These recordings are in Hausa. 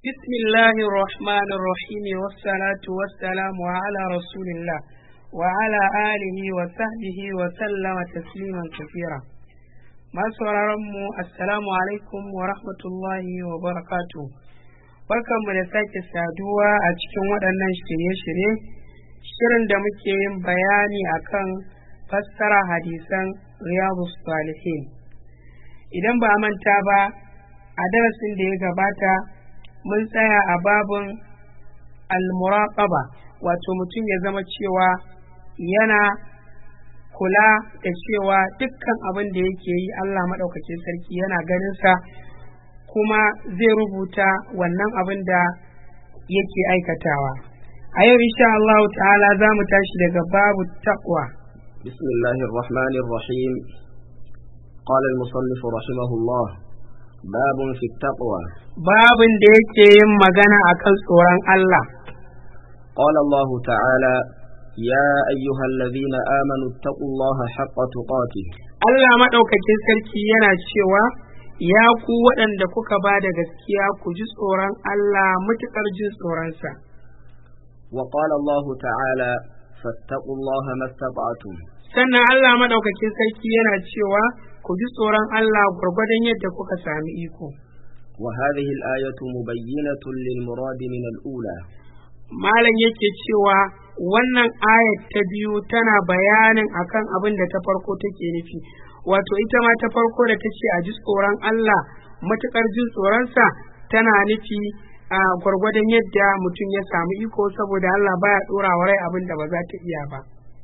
بسم الله الرحمن الرحيم والصلاة والسلام على رسول الله وعلى آله وصحبه وسلم تسليما كثيرا ما mu assalamu alaikum wa rahmatullahi wa barakatu barkanmu da sake saduwa a cikin waɗannan shirye-shirye shirin da muke yin bayani akan fassara hadisan riyadu salihin idan ba a manta ba a darasin da ya gabata mun tsaya a babin almuraqaba wato mutum ya zama cewa yana kula da cewa dukkan abin da yake yi Allah maɗaukacin sarki yana ganinsa kuma zai rubuta wannan abin da yake aikatawa a yau insha Allah ta'ala za mu tashi daga babu taqwa بسم الله الرحمن الرحيم قال المصنف رحمه الله باب في التقوى babin da yake yin magana akan tsoron Allah قال الله تعالى يا أيها الذين آمنوا اتقوا الله حق تقاته Allah maɗaukakin sarki yana cewa ya ku waɗanda kuka ba da gaskiya ku ji tsoron Allah matuƙar jin tsoronsa. وقال الله تعالى فاتقوا الله ما استطعتم Sannan Allah maɗaukakin sarki yana cewa ku ji tsoron Allah gwargwadon yadda kuka sami iko. وهذه الآية مبينة للمراد من الأولى Malam yake cewa wannan ayat ta biyu tana bayanin akan abin da ta farko take nufi. Wato ita ma ta farko da ta ce a ji tsoron Allah matuƙar jin tsoronsa tana nufi a gwargwadon yadda mutum ya samu iko saboda Allah baya ɗora wa rai abin da ba za ta iya ba.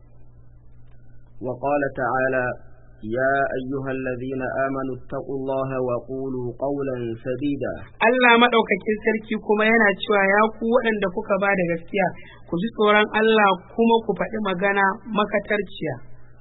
وقال تعالى يا أيها الذين آمنوا اتقوا الله وقولوا قولا سديدا Allah maɗaukakin sarki kuma yana cewa ya ku waɗanda kuka ba da gaskiya ku ji tsoron Allah kuma ku faɗi magana makatarciya.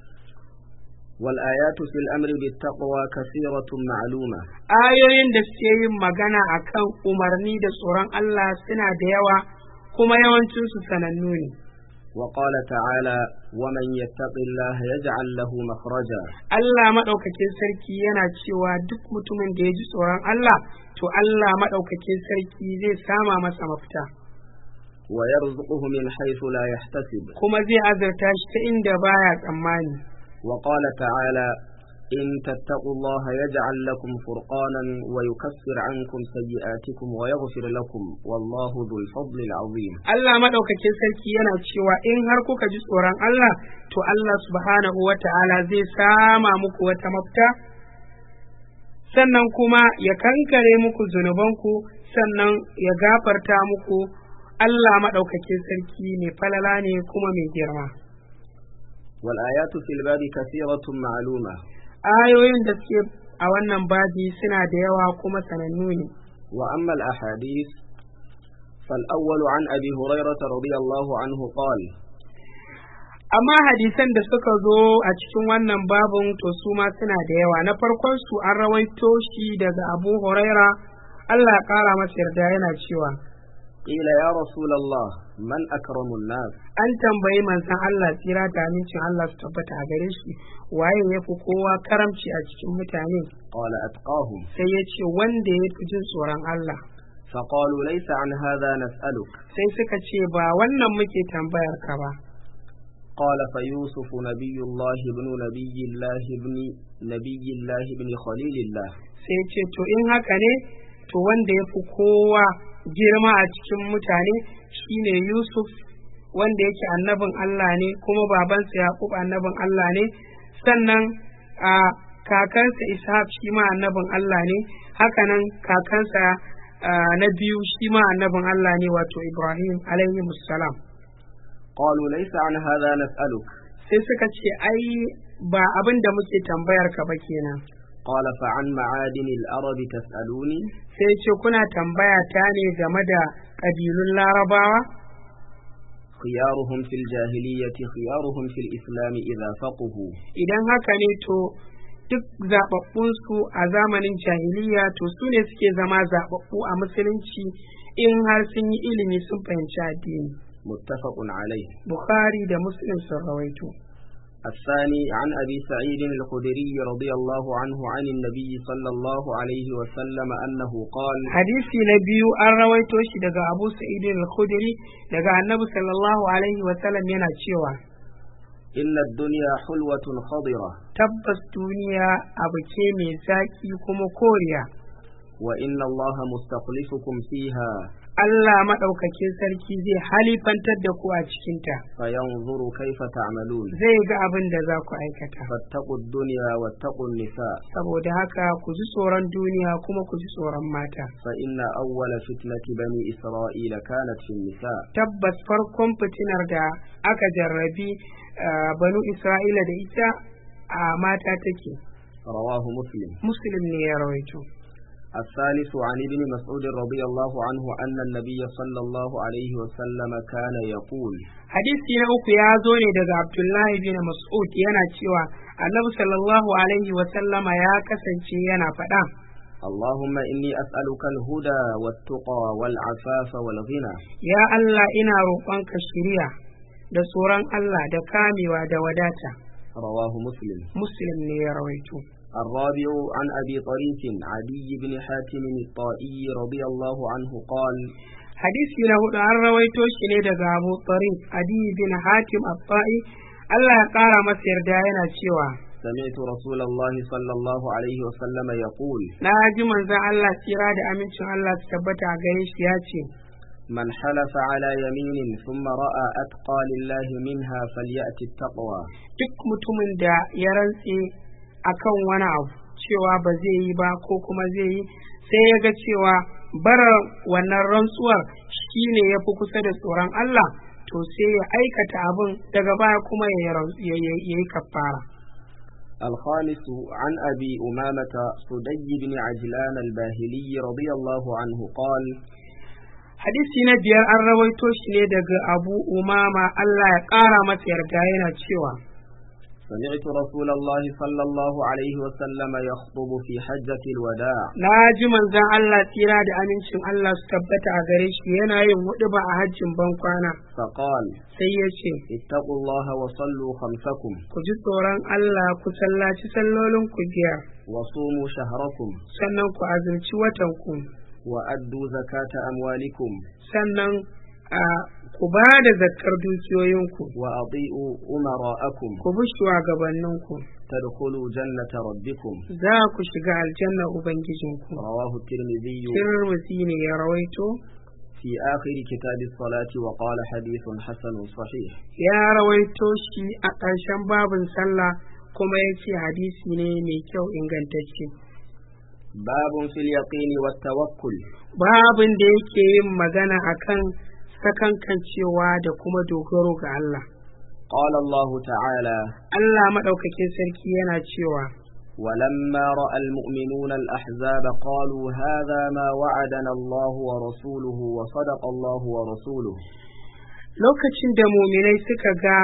والآيات في الأمر بالتقوى كثيرة معلومة Ayoyin da suke yin magana akan umarni da tsoron Allah suna da yawa kuma yawancinsu sanannu ne. وقال تعالى ومن يتق الله يجعل له مخرجا Allah maɗaukakin sarki yana cewa duk mutumin da ya ji tsoron Allah to Allah maɗaukakin sarki zai sama masa mafita ويرزقه من حيث لا يحتسب kuma zai azurta shi ta inda baya tsammani. وقال تعالى إن تتقوا الله يجعل لكم فرقانا ويكفر عنكم سيئاتكم ويغفر لكم والله ذو الفضل العظيم Allah maɗaukakin sarki yana cewa in har kuka ji tsoron Allah to Allah subhanahu wa ta'ala zai sama muku wata mafita sannan kuma ya kankare muku zunubanku sannan ya gafarta muku Allah maɗaukakin sarki ne falala ne kuma mai girma. والآيات في الباب كثيرة معلومة Ayoyin da suke a wannan babi suna da yawa kuma sanannu ne. وأما الأحاديث فالأول عن أبي هريرة رضي الله عنه قال Amma hadisan da suka zo a cikin wannan babin to su ma suna da yawa. Na farkon su an rawaito shi daga Abu Huraira Allah ya ƙara masa yarda yana cewa قيل يا رسول الله من أكرم الناس an tambayi manzon Allah tsira da amincin Allah su tabbata a gare shi waye ya fi kowa karamci a cikin mutane قال أتقاهم sai ya ce wanda ya fi jin tsoron Allah فقالوا ليس عن هذا نسألك sai suka ce ba wannan muke tambayar ka ba قال فيوسف نبي الله ابن نبي الله ابن نبي الله ابن خليل الله sai ya ce to in haka ne to wanda ya fi kowa girma a cikin mutane shine Yusuf wanda yake annabin Allah ne kuma babansa Yaqub annabin Allah ne sannan a kakansa Ishaq shi ma annabin Allah ne hakanan kakansa ah, na biyu shi ma annabin Allah ne wato Ibrahim alaihi salam قالوا ليس عن هذا نسألك sai suka ce ai ba abin da muke tambayar ka ba kenan قال فعن معادن الأرض تسألوني sai ce kuna tambaya ta ne game da ƙabilun larabawa خيارهم في الجاهلية خيارهم في الإسلام إذا فقهوا idan haka ne to duk zaɓaɓɓunsu a zamanin jahiliya to su ne suke zama zaɓaɓɓu a musulunci in har sun yi ilimi sun fahimci addini متفق عليه bukhari da muslim sun rawaito الثاني عن أبي سعيد الخدري رضي الله عنه عن النبي صلى الله عليه وسلم أنه قال hadisi na biyu an rawaito shi daga abu sa'id al-khudri daga annabi sallallahu alaihi wa sallam yana cewa إن الدنيا حلوة خضرة tabbas duniya abu ce mai zaki kuma koriya وإن الله مستخلفكم فيها Allah maɗaukakin sarki zai halifantar da ku a cikinta فينظر كيف تعملون zai ga abin da za ku aikata فاتقوا الدنيا واتقوا النساء saboda haka ku ji tsoron duniya kuma ku ji tsoron mata فإن أول فتنة بني إسرائيل كانت في النساء tabbas farkon fitinar da aka jarrabi ah, banu isra'ila da ita a mata take رواه مسلم muslim ne ya rawaito الثالث عن ابن مسعود رضي الله عنه أن النبي صلى الله عليه وسلم كان يقول hadisi na uku ya zo ne daga abdullahi bin mas'ud yana cewa annabi sallallahu alaihi wa sallama ya kasance yana faɗa اللهم إني أسألك الهدى والتقى والعفاف والغنى ya Allah ina roƙonka shiriya da tsoron Allah da kamewa da wadata رواه مسلم muslim ne ya rawaito الرابع عن أبي طريف عدي بن حاتم الطائي رضي الله عنه قال hadisi na hudu an rawaito shi ne daga abu tariq adi bin hatim at-ta'i Allah ya ƙara masa yarda yana cewa سمعت رسول الله صلى الله عليه وسلم يقول na ji manzon Allah tsira da amincin Allah su tabbata a gare shi ya ce من حلف على يمين ثم رأى أتقى لله منها فليأت التقوى duk mutumin da ya rantse akan wani abu cewa ba zai yi ba ko kuma zai yi sai ya ga cewa bara wannan rantsuwar shi ne ya fi kusa da tsoron Allah to sai ya aikata abin daga baya kuma ya yi- ya yi ya yi kafara الخامس عن أبي أمامة صدي بن عجلان الباهلي رضي الله عنه قال hadisi na biyar an rawaito shi ne daga abu umama Allah ya ƙara masa yarda yana cewa سمعت رسول الله صلى الله عليه وسلم يخطب في حجة الوداع na ji manzon Allah tsira da amincin Allah su tabbata a gare shi yana yin huɗuba a hajjin bankwana فقال sai ya ce اتقوا الله وصلوا خمسكم ku ji tsoron Allah ku sallaci sallolin ku biyar وصوموا شهركم sannan ku azumci watan ku وأدوا زكاة أموالكم sannan a ku ba da zakkar dukiyoyinku وأطيعوا أمراءكم ku bi shugabanninku تدخلوا جنة ربكم za ku shiga aljanna ubangijinku رواه الترمذي tirmidhi ne ya rawaito في آخر كتاب الصلاة وقال حديث حسن صحيح ya rawaito shi a ƙarshen babin sallah kuma ya ce hadisi ne mai kyau ingantacce باب في اليقين والتوكل babin da yake yin magana akan sakankancewa da kuma dogaro ga Allah قال الله تعالى Allah maɗaukakin sarki yana cewa ولما رأى المؤمنون الأحزاب قالوا هذا ما وعدنا الله ورسوله وصدق الله ورسوله lokacin da muminai suka ga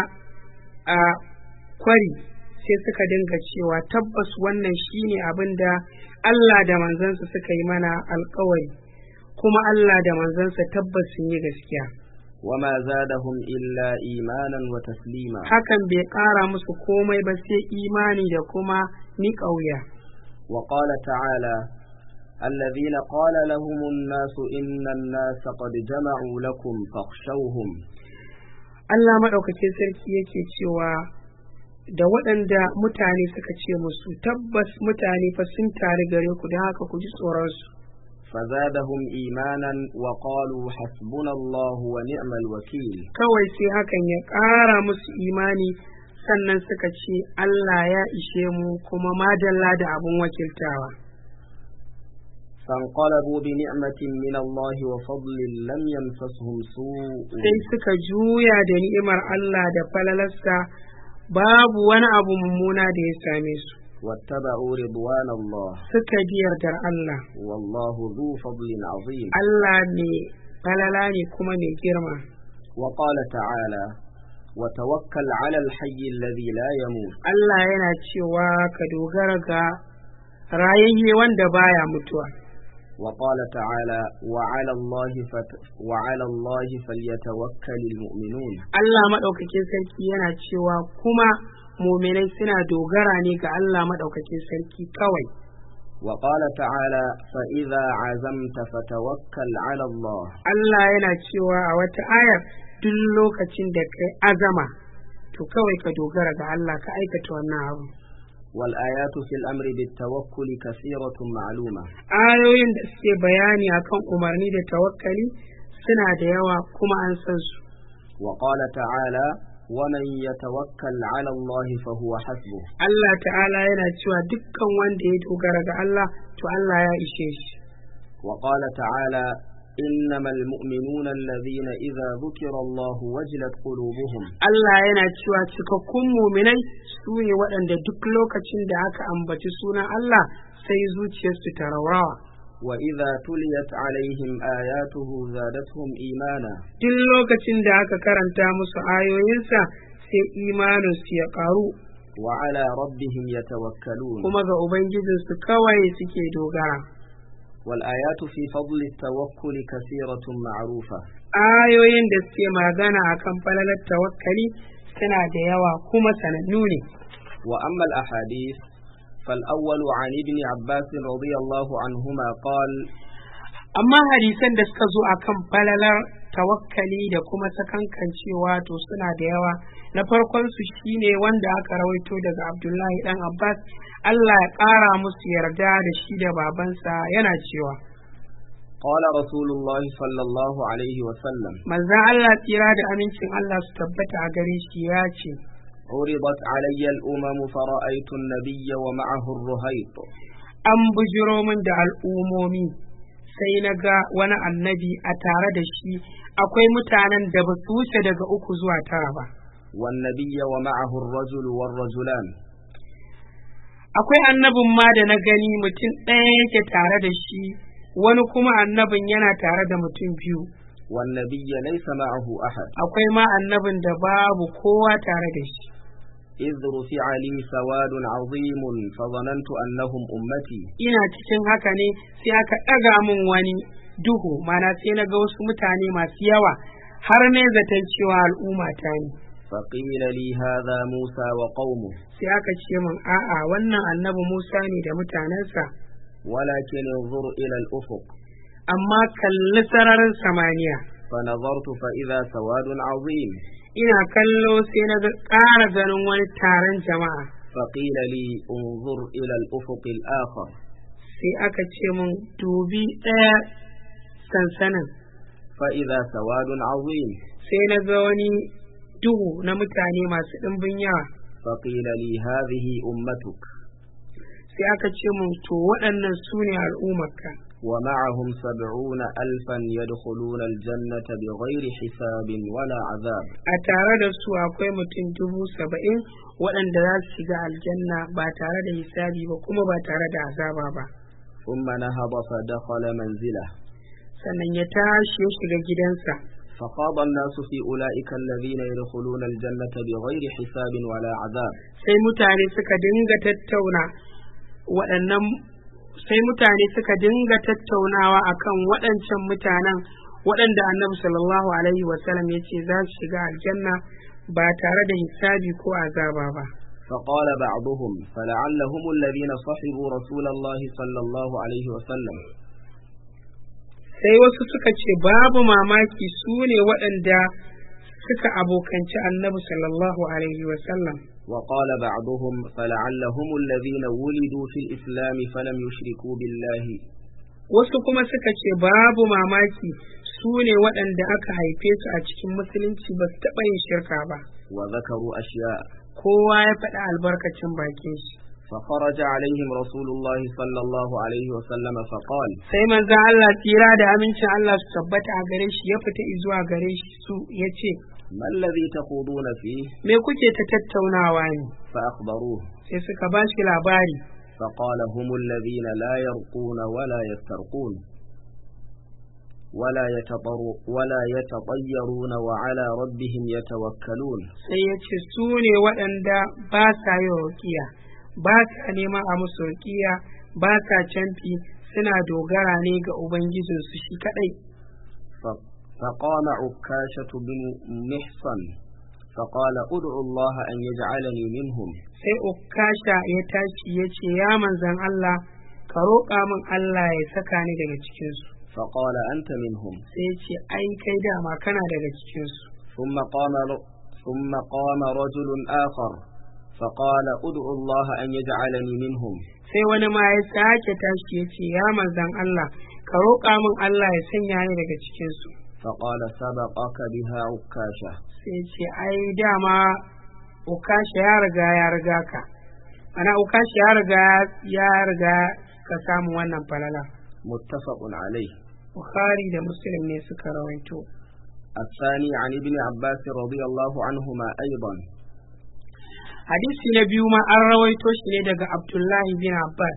a kwari sai suka dinga cewa tabbas wannan shine abin da Allah da manzansa suka yi mana alkawari kuma Allah da manzansa tabbas sun yi gaskiya وما زادهم إلا إيمانا وتسليما hakan bai ƙara musu komai ba sai imani da kuma ni ƙauya وقال تعالى الذين قال لهم الناس إن الناس قد جمعوا لكم فاخشوهم Allah maɗaukakin sarki yake cewa da waɗanda mutane suka ce musu tabbas mutane fa sun tare gare ku don haka ku ji tsoronsu فزادهم إيمانا وقالوا حسبنا الله ونعم الوكيل kawai sai hakan ya ƙara musu imani sannan suka ce Allah ya ishe mu kuma madalla da abun wakiltawa فانقلبوا بنعمة من الله وفضل لم يمسسهم سوء sai suka juya da ni'imar Allah da falalarsa babu wani abu mummuna da ya same su واتبعوا رضوان الله suka bi yardar Allah والله ذو فضل عظيم Allah ne falala ne kuma mai girma وقال تعالى وتوكل على الحي الذي لا يموت Allah yana cewa ka dogara ga rayayye wanda baya mutuwa وقال تعالى وعلى الله فت وعلى الله فليتوكل المؤمنون Allah maɗaukakin sarki yana cewa kuma muminai suna dogara ne ga Allah maɗaukakin sarki kawai وقال تعالى فإذا عزمت فتوكل على الله Allah yana cewa a wata ayar duk lokacin da kai azama to kawai ka dogara ga Allah ka aikata wannan abu والآيات في الأمر بالتوكل كثيرة معلومة ayoyin da suke bayani akan umarni da tawakkali suna da yawa kuma an san su وقال تعالى ومن يتوكل على الله فهو حسبه Allah ta'ala yana cewa dukkan wanda ya dogara ga Allah to Allah ya ishe shi وقال تعالى إنما المؤمنون الذين إذا ذكر الله وجلت قلوبهم Allah yana cewa cikakkun muminai su ne waɗanda duk lokacin da aka ambaci sunan Allah sai zuciyarsu ta raurawa وإذا تليت عليهم آياته زادتهم إيمانا duk lokacin da aka karanta musu ayoyinsa sai imaninsu ya ƙaru وعلى ربهم يتوكلون kuma ga Ubangijinsu kawai suke dogara. والآيات في فضل التوكل كثيرة معروفة Ayoyin da suke magana akan falalar tawakkali suna da yawa kuma sanannu ne. وأما الأحاديث فالأول عن ابن عباس رضي الله عنهما قال Amma hadisan da suka zo akan falalar tawakkali da kuma sakankancewa to suna da yawa. Na farkon su shine wanda aka rawaito daga Abdullahi dan Abbas Allah ya ƙara musu yarda da shi da babansa yana cewa. قال رسول الله صلى الله عليه وسلم Manzon Allah tsira da amincin Allah su tabbata a gare shi ya ce, عرضت علي الأمم فرأيت النبي ومعه الرهيط An bujiro min da al'umomi sai na ga wani annabi a tare da shi akwai mutanen da ba su wuce daga uku zuwa tara ba. والنبي ومعه الرجل والرجلان Akwai annabin ma da na gani mutum ɗaya yake tare da shi, wani kuma annabin yana tare da mutum biyu. والنبي ليس معه أحد Akwai ma annabin da babu kowa tare da shi. إذ رفع لي سواد عظيم فظننت أنهم أمتي Ina cikin haka ne sai aka ɗaga min wani duhu, mana sai na ga wasu mutane masu yawa har ne zaton cewa al'umma ta ne. فقيل لي هذا موسى وقومه Sai aka ce min a'a wannan annabi Musa ne da mutanensa, ولكن انظر إلى الأفق amma kalli sararin samaniya. فنظرت فإذا سواد عظيم ina kallo sai na ga ƙara ganin wani taron jama'a فقيل لي انظر إلى الأفق الآخر sai aka ce mun dubi ɗaya sansanin فإذا سواد عظيم sai na ga wani duhu na mutane masu ɗimbin yawa فقيل لي هذه أمتك sai aka ce mun to waɗannan su ne al'ummarka ومعهم سبعون ألفا يدخلون الجنة بغير حساب ولا عذاب a tare da su akwai mutum dubu saba'in waɗanda za su shiga aljanna ba tare da hisabi ba kuma ba tare da azaba ba ثم نهض فدخل منزله sannan ya tashi ya shiga gidansa فخاض الناس في أولئك الذين يدخلون الجنة بغير حساب ولا عذاب sai mutane suka dinga tattauna waɗannan sai mutane suka dinga tattaunawa akan waɗancan mutanen waɗanda annabi sallallahu alaihi wasallam ya ce za su shiga aljanna ba tare da hisabi ko azaba ba فقال بعضهم فلعلهم الذين صحبوا رسول الله صلى الله عليه وسلم sai wasu suka ce babu mamaki su ne waɗanda suka abokanci annabi sallallahu alaihi wasallam وقال بعضهم فلعلهم الذين ولدوا في الإسلام فلم يشركوا بالله wasu kuma suka ce babu mamaki su ne waɗanda aka haife su a cikin musulunci ba su taɓa yin shirka ba وذكروا أشياء kowa ya faɗi albarkacin bakin shi فخرج عليهم رسول الله صلى الله عليه وسلم فقال sai manzo Allah tsira da amincin Allah su tabbata a gare shi ya fita zuwa gare shi su ya ce ما الذي تخوضون فيه me kuke ta tattaunawa ne فأخبروه sai suka ba shi labari فقال هم الذين لا يرقون ولا يسترقون ولا يتطر ولا يتطيرون وعلى ربهم يتوكلون sai ya ce su ne waɗanda ba sa yin rukiya ba sa neman a musu rukiya ba sa canfi suna dogara ne ga ubangijinsu shi kadai ف- فقام عكاشة بن محصن فقال ادع الله أن يجعلني منهم sai ukasha ya tashi ya ce ya manzan Allah ka roƙa min Allah ya saka ni daga cikinsu فقال أنت منهم sai ya ce ai kai dama kana daga cikinsu ثم قام ر- ثم قام رجل آخر فقال ادع الله أن يجعلني منهم sai wani ma ya sake tashi ya ce ya manzan Allah ka roƙa min Allah ya sanya ni daga cikinsu فقال سبقك بها عكاشة sai ya ce ai dama ukasha ya riga ya riga ka ana ukasha ya riga ya riga ka samu wannan falala متفق عليه bukhari da muslim ne suka rawaito الثاني عن ابن عباس رضي الله عنهما أيضا hadisi na biyu ma an rawaito shi ne daga abdullahi bin abbas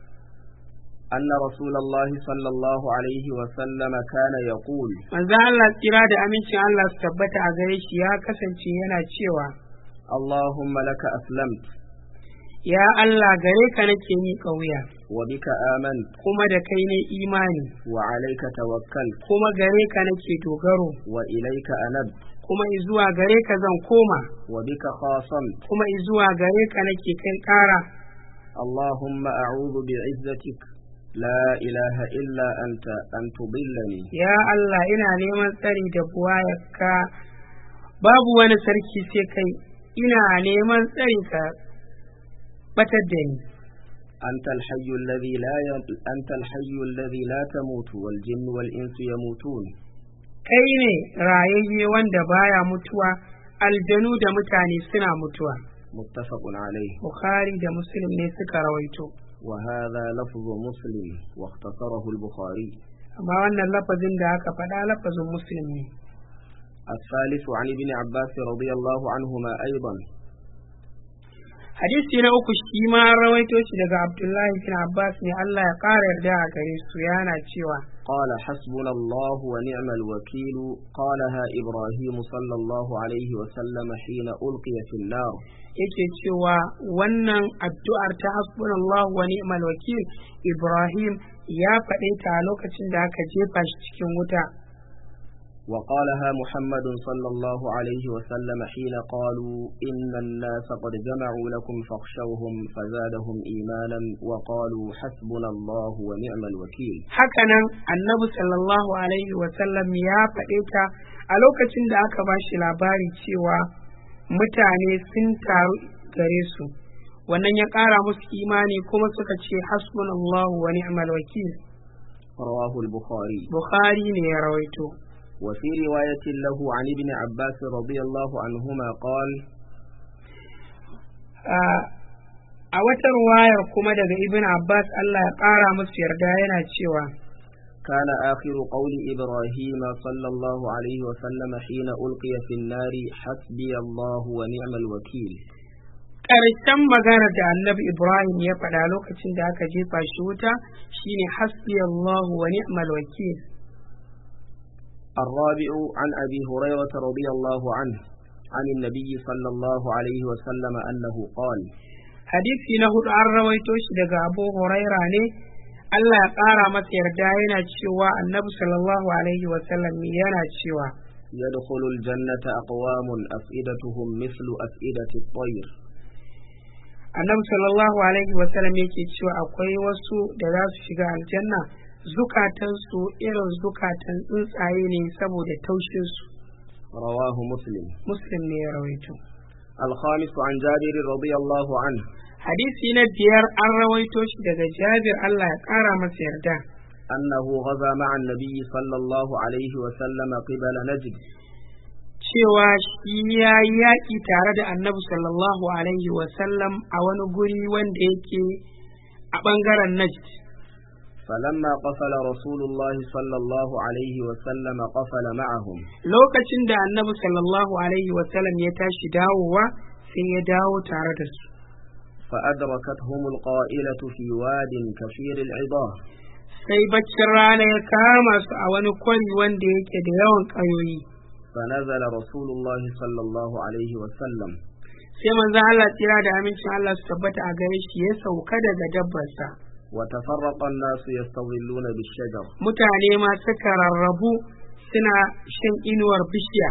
أن رسول الله صلى الله عليه وسلم كان يقول manzo Allah tsira da amincin Allah su tabbata a gare shi ya kasance yana cewa اللهم لك أسلمت ya Allah gare ka nake miƙa wuya وبك آمنت kuma da kai ne imani وعليك توكلت kuma gare ka nake dogaro وإليك أنبت kuma izuwa gare ka zan koma وبك خاصمت kuma izuwa gare ka nake kai ƙara اللهم أعوذ بعزتك لا إله إلا أنت أن تضلني ya Allah ina neman tsari da buwayarka babu wani sarki sai kai ina neman tsari ka batar da ni أنت الحي الذي لا ي... أنت الحي الذي لا تموت والجن والإنس يموتون kai ne rayayye wanda baya mutuwa aljanu da mutane suna mutuwa متفق عليه bukhari da muslim ne suka rawaito وهذا لفظ مسلم واختصره البخاري amma wannan lafazin da aka faɗa lafazin muslim ne الثالث عن ابن عباس رضي الله عنهما أيضا hadisi na uku shi ma an rawaito shi daga abdullahi bin abbas ne allah ya ƙara yarda a gare su yana cewa قال حسبنا الله ونعم الوكيل قالها إبراهيم صلى الله عليه وسلم حين ألقي في النار yake cewa wannan addu'ar ta hasbunallahu wa ni'mal wakil ibrahim ya faɗe ta a lokacin da aka jefa shi cikin wuta وقالها محمد صلى الله عليه وسلم حين قالوا إن الناس قد جمعوا لكم فاخشوهم فزادهم إيمانا وقالوا حسبنا الله ونعم الوكيل hakanan annabi sallallahu alaihi wasallam ya faɗe ta a lokacin da aka ba shi labari cewa mutane sun taru gare su wannan ya ƙara musu imani kuma suka ce hasbunallahu wa ni'mal wakil رواه البخاري bukhari ne ya rawaito وفي رواية له عن ابن عباس رضي الله عنهما قال a wata ruwayar kuma daga ibn abbas allah ya ƙara musu yarda yana cewa كان آخر قول إبراهيم صلى الله عليه وسلم حين ألقي في النار حسبي الله ونعم الوكيل ƙarshen magana da annabi ibrahim ya faɗa lokacin da aka jefa shi wuta shine hasbi allahu wa ni'mal wakil الرابع عن أبي هريرة رضي الله عنه عن النبي صلى الله عليه وسلم أنه قال hadisi na hudu an rawaito shi daga abu huraira ne allah ya ƙara masa yarda yana cewa annabi sallallahu alaihi wasallam yana cewa يدخل الجنة أقوام أفئدتهم مثل أفئدة الطير annabi sallallahu alaihi wasallam yake cewa akwai wasu da za su shiga aljanna zukatansu irin zukatan tsuntsaye ne saboda taushinsu رواه مسلم muslim ne ya rawaito الخامس عن جابر رضي الله عنه hadisi na biyar an rawaito shi daga jabir allah ya ƙara masa yarda أنه غزا مع النبي صلى الله عليه وسلم قبل نجد cewa shi ya yi yaƙi tare da annabi sallallahu alaihi wasallam a wani guri wanda yake a ɓangaren najd فلما قفل رسول الله صلى الله عليه وسلم قفل معهم lokacin da annabi sallallahu alaihi wasallam ya tashi dawowa sai ya dawo tare da su فأدركتهم القائلة في واد كثير العظام sai baccin rana ya kama su a wani kwari wanda yake da yawan ƙayoyi فنزل رسول الله صلى الله عليه وسلم sai manzo Allah tsira da amincin Allah su tabbata a gare shi ya sauka daga dabbarsa وتفرق الناس يستظلون بالشجر mutane ma suka rarrabu suna shan inuwar bishiya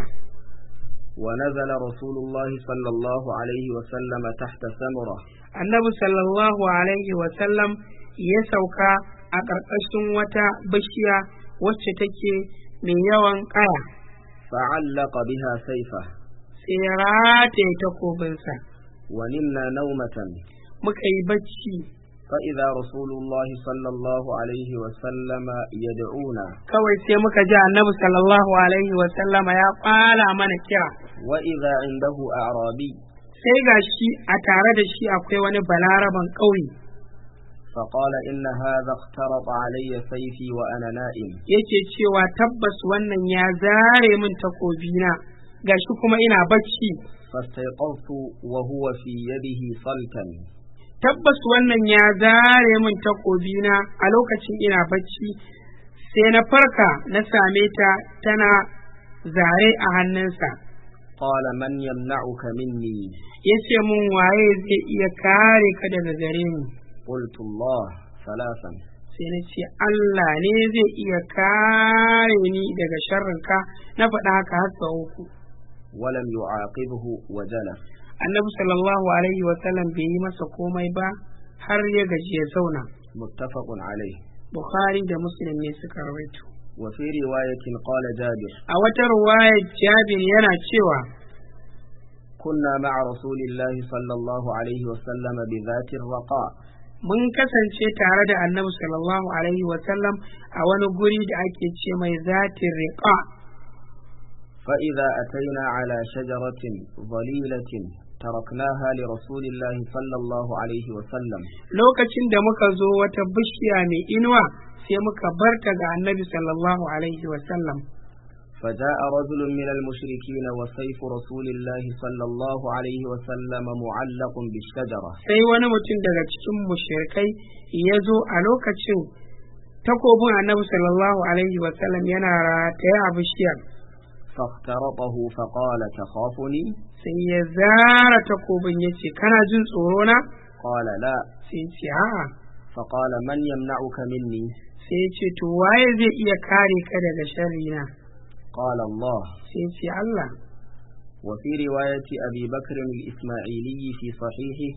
ونزل رسول الله صلى الله عليه وسلم تحت ثمرة annabi sallallahu alaihi wasallam ya sauka a ƙarƙashin wata bishiya wacce take mai yawan ƙaya فعلق بها سيفه sai ya rataye takobinsa ونمنا نومة muka yi bacci فإذا رسول الله صلى الله عليه وسلم يدعونا kawai sai muka ji annabi sallallahu alaihi wasallama ya ƙwala mana kira وإذا عنده أعرابي sai ga shi a tare da shi akwai wani balaraban ƙauye فقال إن هذا اخترط علي سيفي وأنا نائم yake cewa tabbas wannan ya zare min takobina gashi kuma ina bacci فاستيقظت وهو في يده صلتا tabbas wannan ya zare min takobina a lokacin ina bacci sai na farka na same ta tana zare a hannunsa قال من يمنعك مني ya ce mun waye zai iya kare ka daga gare ni قلت الله ثلاثا sai na ce Allah ne zai iya kare ni daga sharrinka na faɗa haka har sau uku ولم يعاقبه وجلس annabi sallallahu alaihi wasallam bai yi masa komai ba har ya gaji ya zauna متفق عليه bukhari da muslim ne suka rawaito وفي رواية قال جابر a wata ruwaya jabir yana cewa كنا مع رسول الله صلى الله عليه وسلم بذات الرقاء mun kasance tare da annabi sallallahu alaihi wasallam a wani guri da ake ce mai zatin riqa فإذا أتينا على شجرة ظليلة تركناها لرسول الله صلى الله عليه وسلم lokacin da muka zo wata bishiya mai inuwa sai muka barta ga annabi sallallahu alaihi wasallam فجاء رجل من المشركين وسيف رسول الله صلى الله عليه وسلم معلق بالشجرة sai wani mutum daga cikin mushrikai ya zo a lokacin takobin annabi sallallahu alaihi wasallam yana rataye a bishiyar فاخترطه فقال تخافني sai ya zara takobin ya ce kana jin tsoro na قال لا sai ya ce a'a فقال من يمنعك مني sai ya ce to waye zai iya kare ka daga sharri na قال الله sai ya ce Allah وفي رواية أبي بكر الإسماعيلي في صحيحه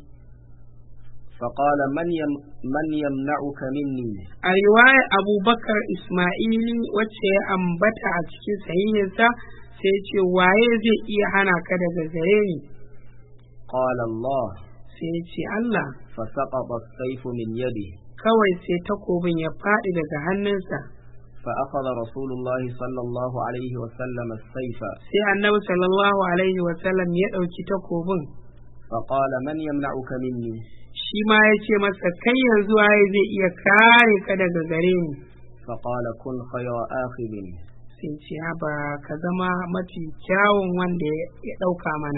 فقال من, يم من يمنعك مني a riwaya abubakar ismaili wacce ya ambata a cikin sahihinsa sai ya ce waye zai iya hana ka daga gare ni قال الله sai ya ce Allah فسقط السيف من يده kawai sai takobin ya faɗi daga hannunsa فأخذ رسول الله صلى الله عليه وسلم السيف sai annabi sallallahu alaihi wasallam ya ɗauki takobin فقال من يمنعك مني shi ma ya ce masa kai yanzu waye zai iya kare ka daga gare ni فقال كن خير آخذ sai ce ba ka zama mafi kyawun wanda ya ɗauka mana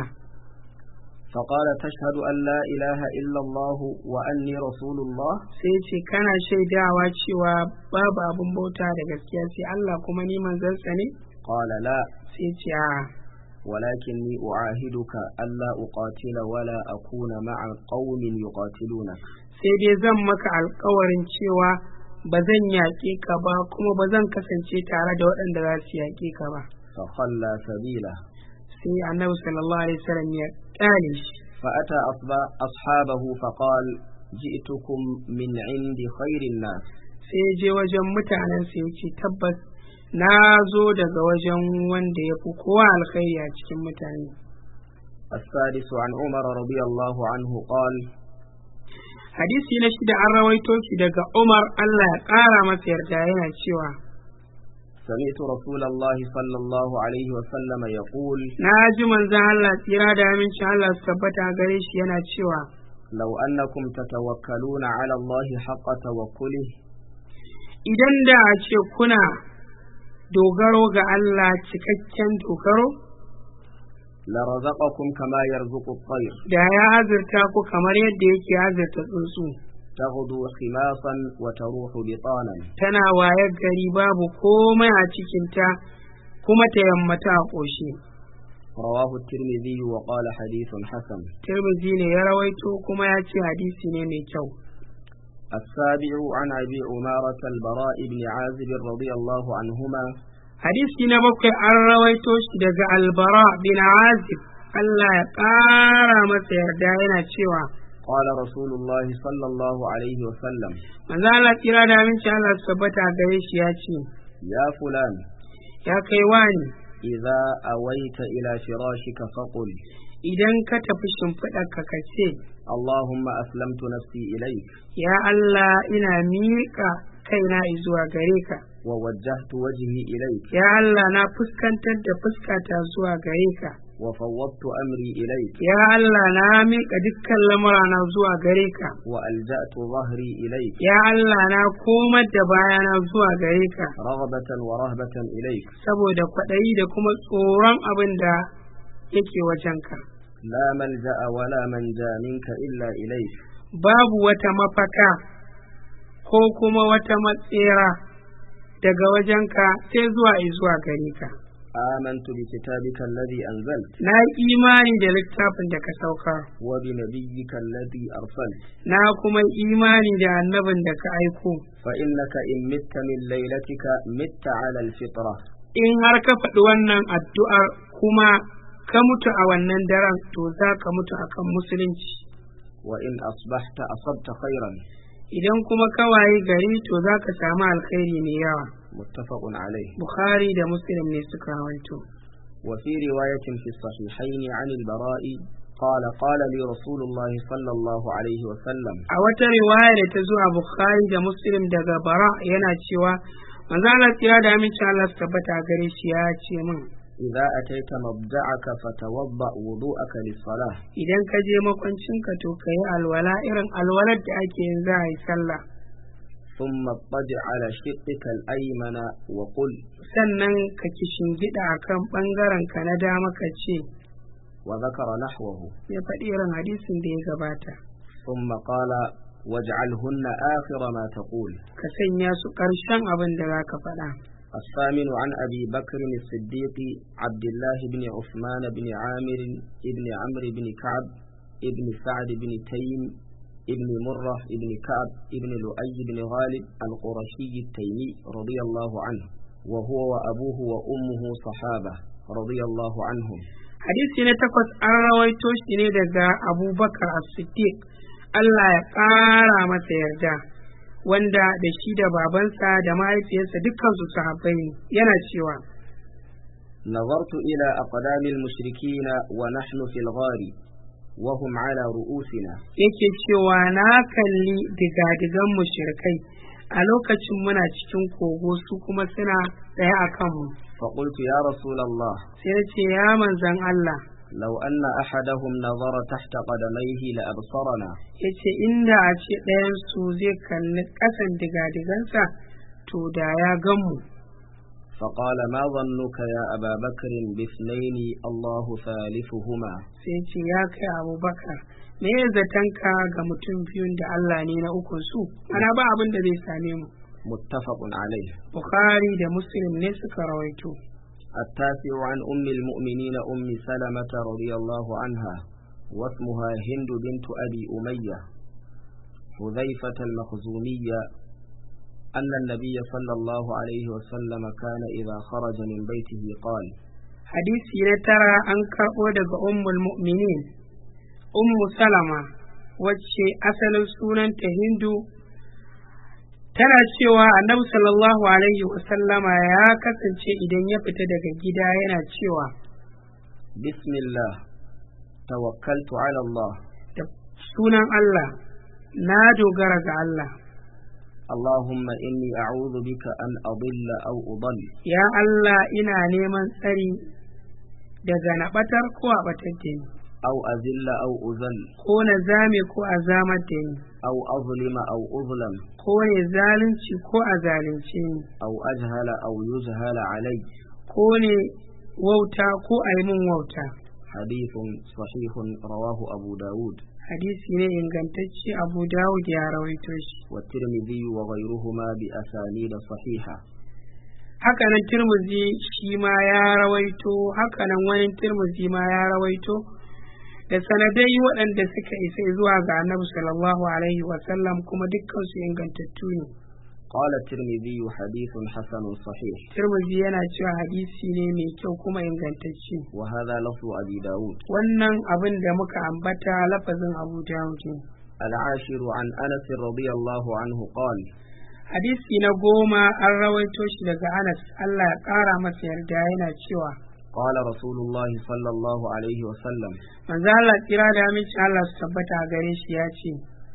فقال تشهد أن لا إله إلا الله وأني رسول الله sai ce kana shaidawa cewa babu abin bauta da gaskiya sai Allah kuma ni manzansa ne قال لا sai ce a ولكني أعاهدك ألا أقاتل ولا أكون مع قوم يقاتلونك sai dai zan maka alkawarin cewa ba zan yaƙe ka ba kuma ba zan kasance tare da waɗanda za su yaƙe ka ba فخلى سبيله sai annabi sallallahu alaihi wasallam ya ƙyale shi فأتى أصب- أصحابه فقال جئتكم من عند خير الناس sai ya je wajen mutanen sai ya ce tabbas na zo daga wajen wanda ya fi kowa alkhairi a cikin mutane السادس عن عمر رضي الله عنه قال hadisi na shida an rawaito shi daga Umar Allah ya ƙara masa yarda yana cewa سمعت رسول الله صلى الله عليه وسلم يقول na ji manzon Allah tsira da amincin Allah su tabbata gare shi yana cewa لو أنكم تتوكلون على الله حق توكله idan da a ce kuna dogaro ga Allah cikakken dogaro لرزقكم كما يرزق الطير da ya azurta ku kamar yadda yake azurta tsuntsu تغدو خماصا وتروح بطانا tana wayar gari babu komai a cikinta kuma ta yammata a ƙoshi رواه الترمذي وقال حديث حسن tirmizi ne ya rawaito kuma ya ce hadisi ne mai kyau السابع عن أبي عمارة البراء بن عازب رضي الله عنهما hadisi na bakwai an rawaito shi daga albara bin azib Allah ya ƙara masa yarda yana cewa قال رسول الله صلى الله عليه وسلم manzo Allah kira da aminci Allah su tabbata gare shi ya ce يا فلان ya kai wani إذا أويت إلى فراشك فقل idan ka tafi shimfiɗarka ka ce اللهم أسلمت نفسي إليك ya Allah ina miƙa kaina zuwa gare ka ووجهت وجهي إليك ya Allah na fuskantar da fuskata zuwa gare ka وفوضت أمري إليك ya Allah na miƙa dukkan lamurana zuwa gare ka وألجأت ظهري إليك ya Allah na komar da bayana zuwa gare ka رغبة ورهبة إليك saboda kwaɗayi da kuma tsoron abin da yake wajenka لا ملجأ ولا منجا منك إلا إليك babu wata mafaka ko kuma wata matsera daga wajenka sai zuwa zuwa gare ka آمنت بكتابك الذي أنزلت na yi imani da littafin da ka saukar وبنبيك الذي أرسلت na kuma imani da annabin da ka aiko فإنك إن مت من ليلتك مت على الفطرة in har ka faɗi wannan addu'ar kuma ka mutu a wannan daren to za ka mutu akan musulunci وإن أصبحت أصبت خيرا idan kuma ka wayi gari to za ka samu alkhairi mai yawa متفق عليه bukhari da muslim ne suka rawaito وفي رواية في الصحيحين عن البراء قال قال لي رسول الله صلى الله عليه وسلم a wata riwaya da ta zo a bukhari da muslim daga bara yana cewa manzo Allah tsira da aminci Allah su tabbata a gare shi ya ce min إذا أتيت مضجعك فتوضأ وضوءك للصلاة idan ka je makwancinka to ka yi alwala irin alwalar da ake yin za a yi sallah ثم اضطجع على شقك الأيمن وقل sannan ka gida a kan ɓangaren ka na dama ka ce وذكر نحوه ya faɗi irin hadisin da ya gabata ثم قال واجعلهن آخر ما تقول ka sanya su ƙarshen abin da za ka faɗa الثامن عن أبي بكر الصديق عبد الله بن عثمان بن عامر بن عمرو بن كعب بن سعد بن تيم بن مرة بن كعب بن لؤي بن غالب القرشي التيمي رضي الله عنه وهو وأبوه وأمه صحابة رضي الله عنهم hadisi na takwas an rawaito shi ne daga abubakar as-siddiq Allah ya ƙara masa yarda wanda da shi da babansa da mahaifiyarsa dukkan su sahabbai ne yana cewa نظرت إلى أقدام المشركين ونحن في الغار وهم على رؤوسنا yake cewa na kalli digadigan mushrikai a lokacin muna cikin kogo su kuma suna tsaye a kanmu فقلت يا رسول الله sai na ce ya manzan Allah لو أن أحدهم نظر تحت قدميه لأبصرنا ya ce inda a ce ɗayansu zai kalli ƙasan digadigansa to da ya gan mu فقال ما ظنك يا أبا بكر باثنين الله ثالثهما sai ce ya kai abubakar me ya zatanka ga mutum biyun da Allah ne na ukun su ana ba abin da zai same mu متفق عليه bukhari da muslim ne suka rawaito التاسع عن أم المؤمنين أم سلمة رضي الله عنها واسمها هند بنت أبي أمية حذيفة المخزومية أن النبي صلى الله عليه وسلم كان إذا خرج من بيته قال hadisi na tara an karɓo daga ummul mu'minin ummu salama wacce asalin sunanta hindu tana cewa annabi sallallahu alaihi wasallama ya kasance idan ya fita daga gida yana cewa بسم الله توكلت على الله da sunan Allah na dogara ga Allah اللهم إني أعوذ بك أن أضل أو أضل ya Allah ina neman tsari daga na ɓatar ko a ɓatar da ni أو أذل أو أذل ko na zame ko a zamar da ni أو أظلم أو أظلم ko ne zalunci ko a zalunce ni أو أجهل أو يجهل علي ko ne wauta ko a yi min wauta حديث صحيح رواه أبو داود hadisi ne ingantacce abu dawud ya rawaito shi والترمذي وغيرهما بأسانيد صحيحة hakanan turmuzi shi ma ya rawaito hakanan wani turmuzi ma ya rawaito da sanadai waɗanda suka isa zuwa ga annabi sallallahu alaihi wasallam kuma dukkansu ingantattu ne قال الترمذي حديث حسن صحيح Tirmidhi yana cewa hadisi ne mai kyau kuma ingantacce وهذا لفظ أبي داود wannan abin da muka ambata lafazin Abu Dawud ne العاشر عن أنس رضي الله عنه قال hadisi na goma an rawaito shi daga Anas Allah ya ƙara masa yarda yana cewa قال رسول الله صلى الله عليه وسلم manzo Allah kira da aminci Allah su tabbata a gare shi ya ce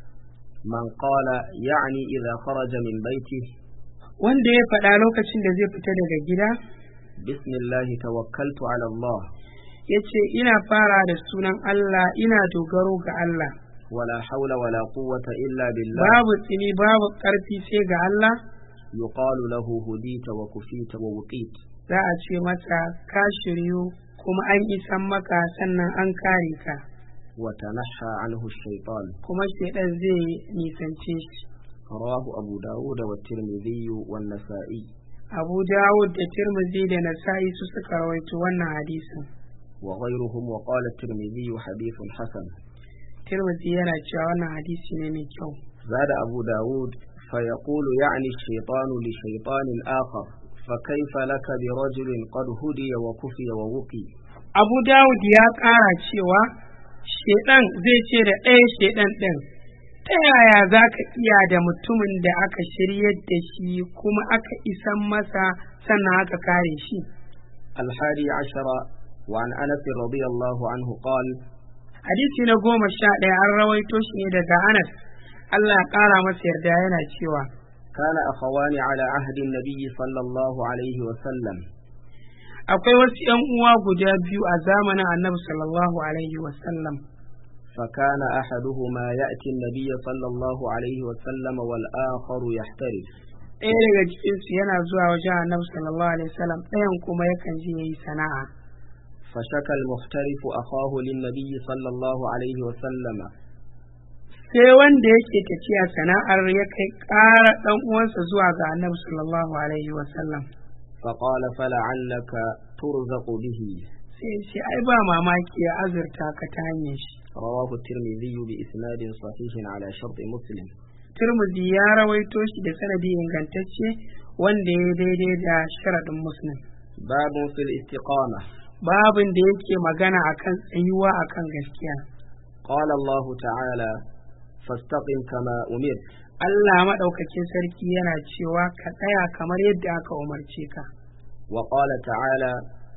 من قال يعني إذا خرج من بيته wanda ya faɗa lokacin da zai fita daga gida بسم الله توكلت على الله ya ce ina fara da sunan Allah ina dogaro ga Allah ولا حول ولا قوة إلا بالله babu tsini babu ƙarfi sai ga Allah يقال له هديت وكفيت ووقيت za a ce masa ka shiryu kuma an isan maka sannan an kare ka وتنحى عنه الشيطان kuma shaidan zai nisance shi رواه أبو داود والترمذي والنسائي abu dawud da tirmidhi da nasa'i su suka rawaito wannan hadisin وغيرهم وقال الترمذي حديث حسن tirmidhi yana cewa wannan hadisi ne mai kyau زاد أبو داود فيقول يعني الشيطان لشيطان آخر فكيف لك برجل قد هدي وكفي ووقي abu dawud ya ƙara cewa shaidan zai ce da ɗaya shaidan ɗin ta yaya za ka iya da mutumin da aka shiryar da shi kuma aka isan masa sannan aka kare shi الحادي عشر وعن أنس رضي الله عنه قال hadisi na goma sha ɗaya an rawaito shi ne daga anas allah ya ƙara masa yarda yana cewa كان أخوان على عهد النبي صلى الله عليه وسلم akwai wasu ‘yan uwa guda biyu a zamanin annabi sallallahu alaihi wasallam فكان أحدهما يأتي النبي صلى الله عليه وسلم والآخر يحترف ɗaya daga cikinsu yana zuwa wajen annabi sallallahu alaihi wasallam ɗayan kuma yakan je ya yi sana'a فشكى المحترف أخاه للنبي صلى الله عليه وسلم sai wanda yake tafiya sana'ar ya kai ƙara ɗan uwansa zuwa ga annabi sallallahu alaihi wasallam فقال فلعلك ترزق به sai ya ce ai ba mamaki ya azurta ka ta hanyar shi رواه الترمذي بإسناد صحيح على شرط مسلم turmuzi ya rawaito shi da sanadi ingantacce wanda ya daidai da sharaɗin muslim باب في الاستقامة babin da yake magana akan tsayuwa akan gaskiya قال الله تعالى فاستقم كما أمرت Allah maɗaukakin sarki yana cewa ka tsaya kamar yadda aka umarce ka وقال تعالى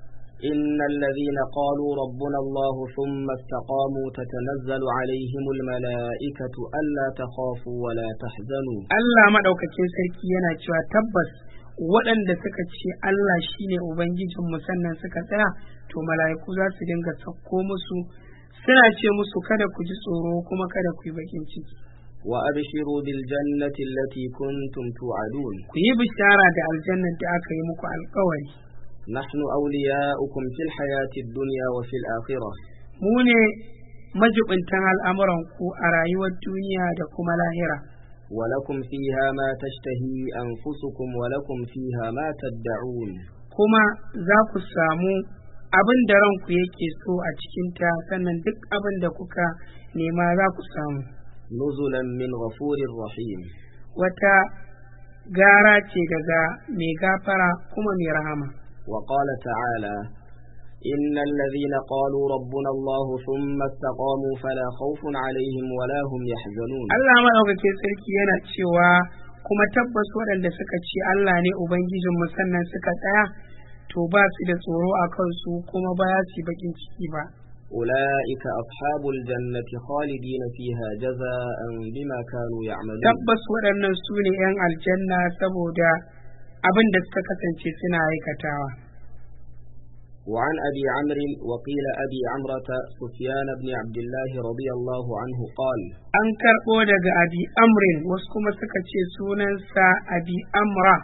إن الذين قالوا ربنا الله ثم استقاموا تتنزل عليهم الملائكة ألا تخافوا ولا تحزنوا Allah maɗaukakin sarki yana cewa tabbas waɗanda suka ce Allah shine Ubangijinmu sannan suka tsaya to mala'iku za su dinga sauko musu suna ce musu kada ku ji tsoro kuma kada ku yi bakin ciki وأبشروا بالجنة التي كنتم توعدون ku yi bishara da aljannar da aka yi muku alkawari نحن أولياؤكم في الحياة الدنيا وفي الآخرة mu ne majibintan al'amuranku a rayuwar duniya da kuma lahira ولكم فيها ما تشتهي أنفسكم ولكم فيها ما تدعون kuma za ku samu abin da ranku yake so a cikinta sannan duk abin da kuka nema za ku samu نزلا من غفور رحيم wata gara ce daga mai gafara kuma mai rahama وقال تعالى إن الذين قالوا ربنا الله ثم استقاموا فلا خوف عليهم ولا هم يحزنون Allah maɗaukakin sarki yana cewa kuma tabbas waɗanda suka ce Allah ne Ubangijinmu sannan suka tsaya to ba su da tsoro a kansu kuma ba ya su bakin ciki ba. أولئك أصحاب الجنة خالدين فيها جزاء بما كانوا يعملون Tabbas waɗannan su ne ‘yan aljanna saboda abin da suka kasance suna aikatawa. وعن أبي عمرو وقيل أبي عمرة سفيان بن عبد الله رضي الله عنه قال An karɓo daga Abi Amrin wasu kuma suka ce sunansa Abi Amra.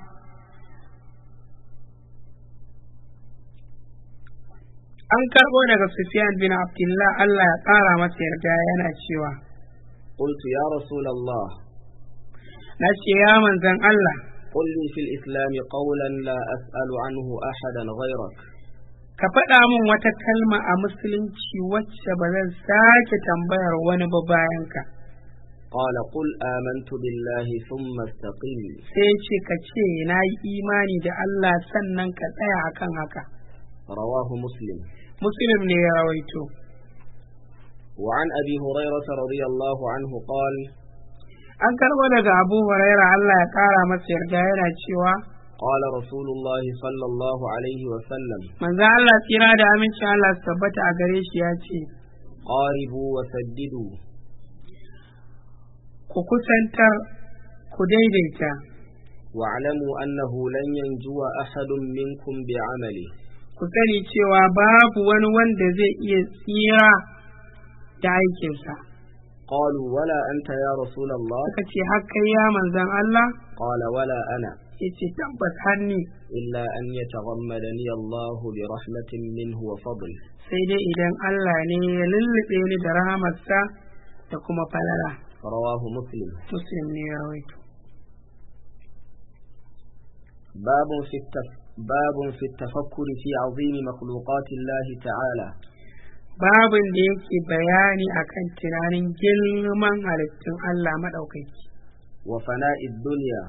An karɓo daga Sufyan bin Abdullah Allah ya ƙara masa yarda yana cewa, قلت يا رسول الله Na ce ya manzan Allah, قل لي في الإسلام قولا لا أسأل عنه أحدا غيرك ka faɗa min wata kalma a musulunci wacce ba zan sake tambayar wani ba bayan ka قال قل آمنت بالله ثم استقم sai ya ce ka ce na yi imani da Allah sannan ka tsaya akan haka رواه مسلم muslim ne ya rawaito وعن أبي هريرة رضي الله عنه قال an karɓo daga abu huraira Allah ya ƙara masa yarda yana cewa قال رسول الله صلى الله عليه وسلم manzo Allah tsira da amincin Allah su tabbata a gare shi ya ce قاربوا وسددوا ku kusantar ku daidaita واعلموا أنه لن ينجو أحد منكم بعمله ku sani cewa babu wani wanda zai iya tsira da aikinsa قالوا ولا أنت يا رسول الله suka ce har kai ya manzan Allah قال ولا أنا ya ce tabbas har ni إلا أن يتغمدني الله برحمة منه وفضل sai dai idan Allah ne ya lullube ni da rahamarsa da kuma falala رواه مسلم muslim ne ya rawaito باب في التف... باب في التفكر في عظيم مخلوقات الله تعالى babin da yake bayani akan tunanin girman halittun Allah maɗaukaki وفناء الدنيا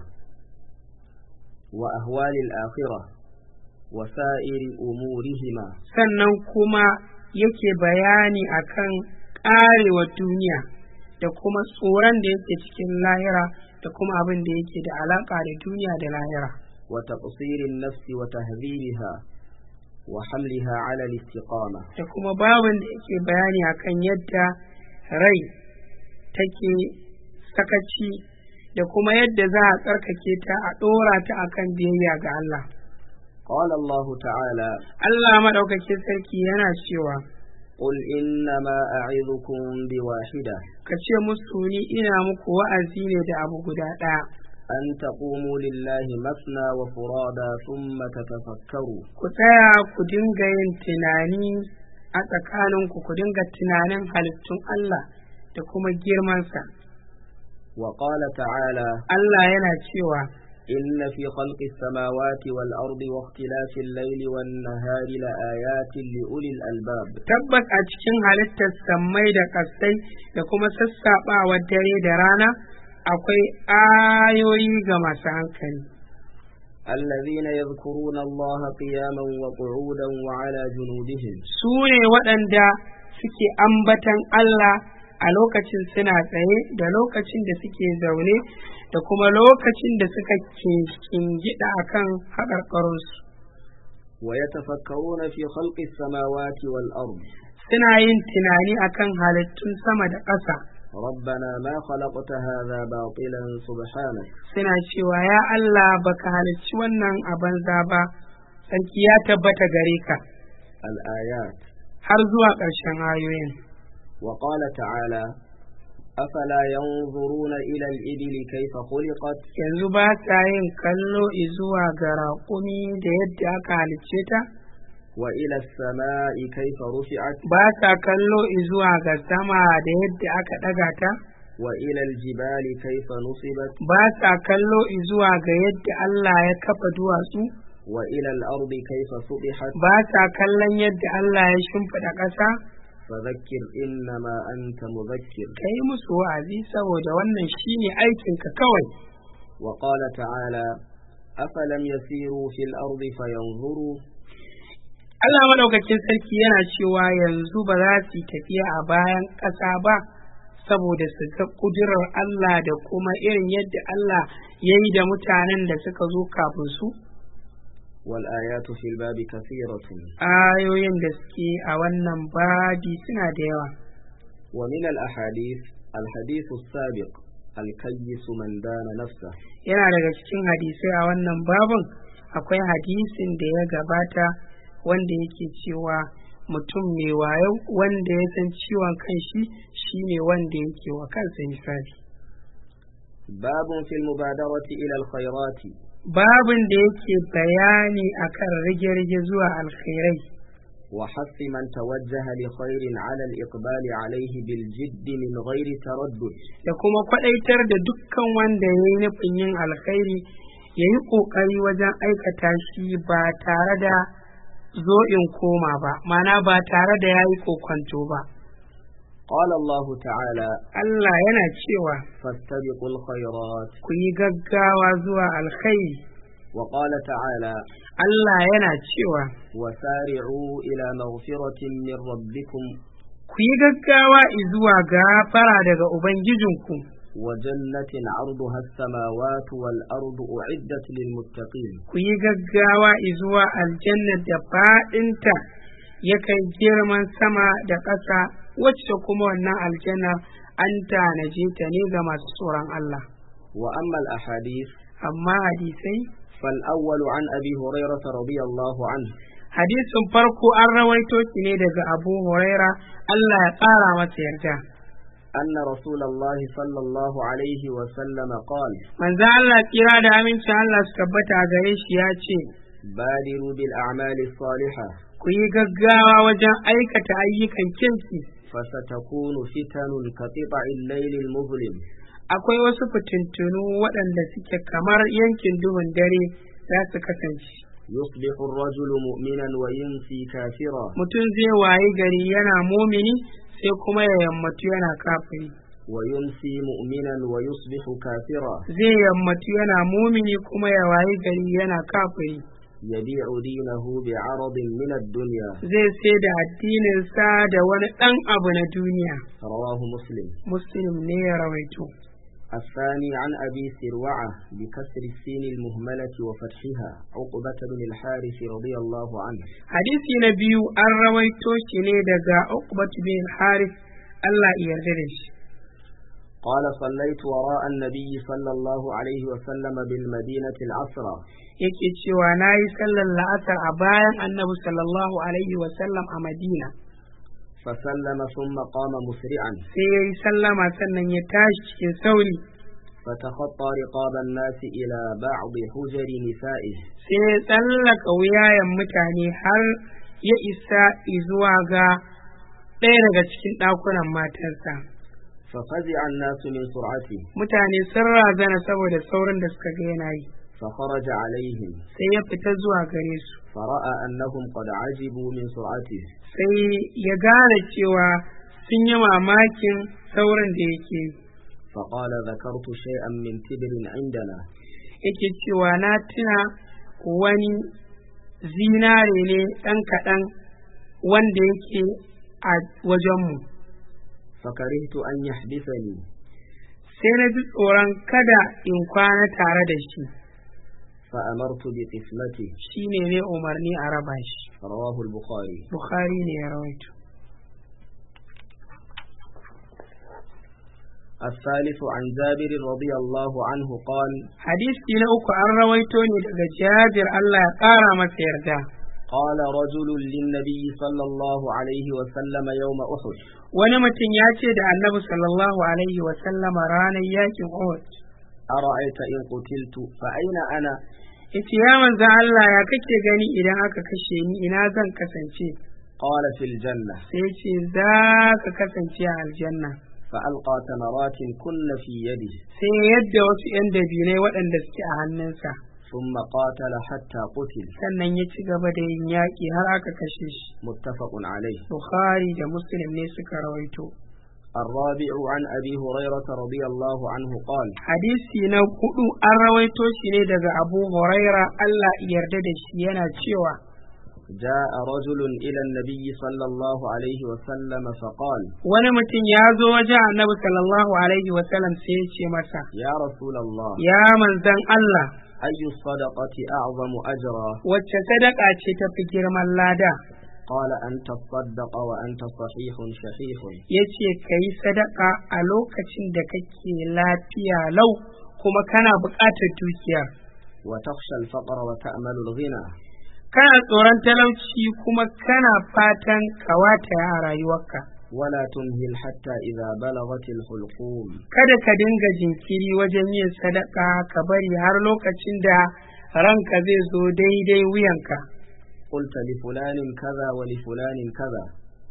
وأهوال الآخرة وسائر أمورهما sannan kuma yake bayani akan ƙarewa duniya da kuma tsoron da yake cikin lahira da kuma abin da yake da alaƙa da duniya da lahira وتقصير النفس وتهذيبها وحملها على الاستقامة da kuma babin da yake bayani akan yadda rai take sakaci da kuma yadda za a tsarkake ta a ɗora ta akan biyayya ga Allah قال الله تعالى Allah maɗaukakin sarki yana cewa قل إنما أعظكم بواحدة ka ce musu ni ina muku wa'azi ne da abu guda ɗaya أن taqumuu lillahi masna wa furada thumma tatafakkaru ku tsaya ku dinga yin tunani a tsakaninku ku dinga tunanin halittun Allah da kuma girmansa wa qala ta'ala Allah yana cewa إن في خلق السماوات والأرض واختلاف الليل والنهار لآيات لأولي الألباب tabbas a cikin halittar sammai da ƙasai da kuma sassaɓawar dare da rana akwai ayoyi ga masu hankali الذين يذكرون الله قياما وقعودا وعلى جنوبهم su ne waɗanda suke ambatan Allah a lokacin suna tsaye da lokacin da suke zaune da kuma lokacin da suka kingida a kan haƙarƙarunsu ويتفكرون في خلق السماوات والأرض suna yin tunani akan halittun sama da ƙasa ربنا ما خلقت هذا باطلا سبحانك suna cewa ya Allah baka halicci wannan a banza ba sarki ya tabbata gare ka الآيات har zuwa ƙarshen ayoyin وقال تعالى أفلا ينظرون إلى الإبل كيف خلقت yanzu ba sa yin kallo zuwa ga raƙumi da yadda aka halicce ta وإلى السماء كيف رفعت ba sa kallo zuwa ga sama da yadda aka ɗaga ta وإلى الجبال كيف نصبت ba sa kallo zuwa ga yadda Allah ya kafa duwatsu وإلى الأرض كيف سطحت ba sa kallon yadda Allah ya shimfiɗa ƙasa فذكر إنما أنت مذكر ka yi musu wa'azi saboda wannan shine aikinka kawai وقال تعالى أفلم يسيروا في الأرض فينظروا Allah maɗaukakin sarki yana cewa yanzu ba za su yi tafiya a bayan ƙasa ba saboda su ga ƙudurar Allah da kuma irin yadda Allah ya yi da mutanen da suka zo kafin su والآيات في الباب كثيرة ayoyin da suke a wannan babi suna da yawa ومن الأحاديث الحديث السابق الكيس من دان نفسه yana daga cikin hadisai a wannan babin akwai hadisin da ya gabata wanda yake cewa mutum mai wayo wanda ya san ciwon kanshi shine wanda yake wa kansa misali باب في المبادرة إلى الخيرات babin da yake bayani akan rage-rage zuwa alkhairai وحث من توجه لخير على الإقبال عليه بالجد من غير تردد da kuma kwadaitar da dukkan wanda ya yi nufin yin alkhairi ya yi ƙoƙari wajen aikata shi ba tare da zo in koma ba mana ba tare da ya yi kokwanto ba قال الله تعالى Allah yana cewa فاستبقوا الخيرات ku yi gaggawa zuwa alkhairi وقال تعالى Allah yana cewa وسارعوا إلى مغفرة من ربكم ku yi gaggawa zuwa gafara daga Ubangijinku وجنة عرضها السماوات والأرض أعدت للمتقين ku yi gaggawa zuwa aljannar da faɗinta ya kai girman sama da ƙasa wacce kuma wannan aljanna an tanaje ta ne ga masu tsoron Allah وأما الأحاديث amma hadisai فالأول عن أبي هريرة رضي الله عنه hadisin farko an rawaito shi ne daga Abu Huraira Allah ya ƙara masa yarda أن رسول الله صلى الله عليه وسلم قال manzo Allah kira da amincin Allah su tabbata a gare shi ya ce بادروا بالأعمال الصالحة ku yi gaggawa wajen aikata ayyukan kirki فستكون فتن كقطع الليل المظلم akwai wasu fitintunu waɗanda suke kamar yankin duhun dare za su kasance يصبح الرجل مؤمنا ويمسي كافرا mutum zai wayi gari yana mumini sai kuma ya yammatu yana kafiri ويمسي مؤمنا ويصبح كافرا zai yammatu yana mumini kuma ya wayi gari yana kafiri يبيع دينه بعرض من الدنيا zai sai da addininsa da wani ɗan abu na duniya رواه مسلم muslim ne ya rawaito الثاني عن أبي سروعة بكسر السين المهملة وفتحها عقبة بن الحارث رضي الله عنه hadisi na biyu an rawaito shi ne daga uqbat bin harith Allah ya yarda da shi قال صليت وراء النبي صلى الله عليه وسلم بالمدينة العصرة yake cewa na yi sallar la'asar a bayan annabi sallallahu alaihi wasallam a madina فسلم ثم قام مسرعا sai ya yi sallama sannan ya tashi cikin sauri فتخطى رقاب الناس إلى بعض حجر نسائه sai ya tsallaka wuyayen mutane har ya isa zuwa ga ɗaya daga cikin ɗakunan matarsa ففزع الناس من سرعته mutane sun razana saboda saurin da suka ga yana yi فخرج عليهم sai ya fita zuwa gare su فرأى أنهم قد عجبوا من سرعته sai ya gane cewa sun yi mamakin saurin da yake yi فقال ذكرت شيئا من تبر عندنا yake cewa na tuna wani zinare ne ɗan kaɗan wanda yake a wajenmu فكرهت أن يحدثني sai na ji tsoron kada in kwana tare da shi فأمرت بقسمته shi ne ne umarni a raba shi رواه البخاري bukhari ne ya rawaito الثالث عن جابر رضي الله عنه قال hadisi na uku an rawaito ne daga jabir Allah ya ƙara masa yarda قال رجل للنبي صلى الله عليه وسلم يوم أحد wani mutum ya ce da annabi sallallahu alaihi wa sallama ranar yakin Uhud أرأيت إن قتلت فأين أنا yace ya manzo Allah ya kake gani idan aka kashe ni ina zan kasance قال في الجنة sai ce za ka kasance a aljanna فألقى تمرات كن في يده sai yadda wasu 'yan dabinai waɗanda suke a hannunsa ثم قاتل حتى قتل sannan ya ci gaba da yin yaƙi har aka kashe shi متفق عليه bukhari da muslim ne suka rawaito الرابع عن أبي هريرة رضي الله عنه قال hadisi na hudu an rawaito shi ne daga abu huraira allah ya yarda da shi yana cewa جاء رجل إلى النبي صلى الله عليه وسلم فقال wani mutum ya zo wajen annabi sallallahu alaihi wasallam sai ya ce masa يا رسول الله ya manzan allah أي الصدقة أعظم أجرا wacce sadaka ce ta fi girman lada قال أن تصدق وأنت صحيح شحيح ya ce ka yi sadaka a lokacin da kake lafiya lau kuma kana buƙatar dukiya وتخشى الفقر وتأمل الغنى kana tsoron talauci kuma kana fatan kawata a rayuwarka ولا تمهل حتى إذا بلغت الحلقوم kada ka dinga jinkiri wajen yin sadaka ka bari har lokacin da ranka zai zo daidai wuyanka قلت لفلان كذا ولفلان كذا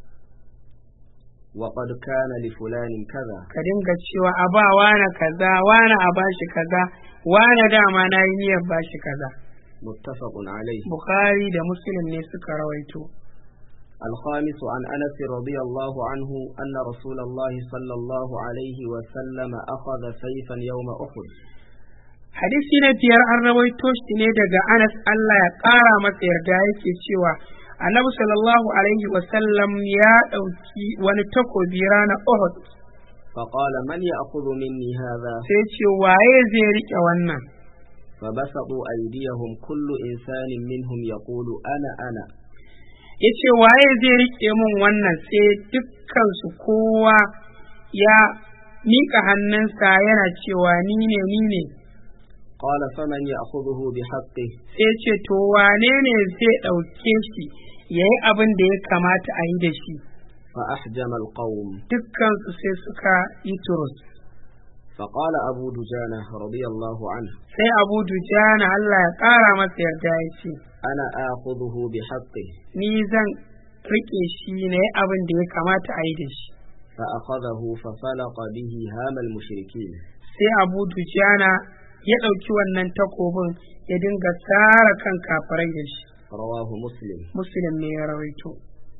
وقد كان لفلان كذا ka dinga cewa a ba wane kaza wane a bashi kaza wane dama na yi niyyar bashi kaza متفق عليه bukhari da muslim ne suka rawaito الخامس عن أنس رضي الله عنه أن رسول الله صلى الله عليه وسلم أخذ سيفا يوم أحد hadisi na biyar an rawaito shi ne daga anas allah ya ƙara masa yarda yake cewa annabi sallallahu alaihi wasallam ya ɗauki wani takobi ranar uhud فقال من يأخذ مني هذا sai ce waye zai riƙe wannan فبسطوا أيديهم كل إنسان منهم يقول أنا أنا ya ce waye zai riƙe min wannan sai dukkansu kowa ya miƙa hannunsa yana cewa ni ne ni ne قال فمن يأخذه بحقه sai ce to wane ne zai ɗauke shi ya yi abin da ya kamata a yi da shi فأحجم القوم dukkansu sai suka yi turus فقال أبو دجانة رضي الله عنه sai abu dujana Allah ya ƙara masa yarda ya ce أنا آخذه بحقه ni zan riƙe shi na yi abin da ya kamata a yi da shi فأخذه ففلق به هام المشركين sai abu dujana ya ɗauki wannan takobin ya dinga tsara kan kafirai da shi رواه مسلم muslim ne ya rawaito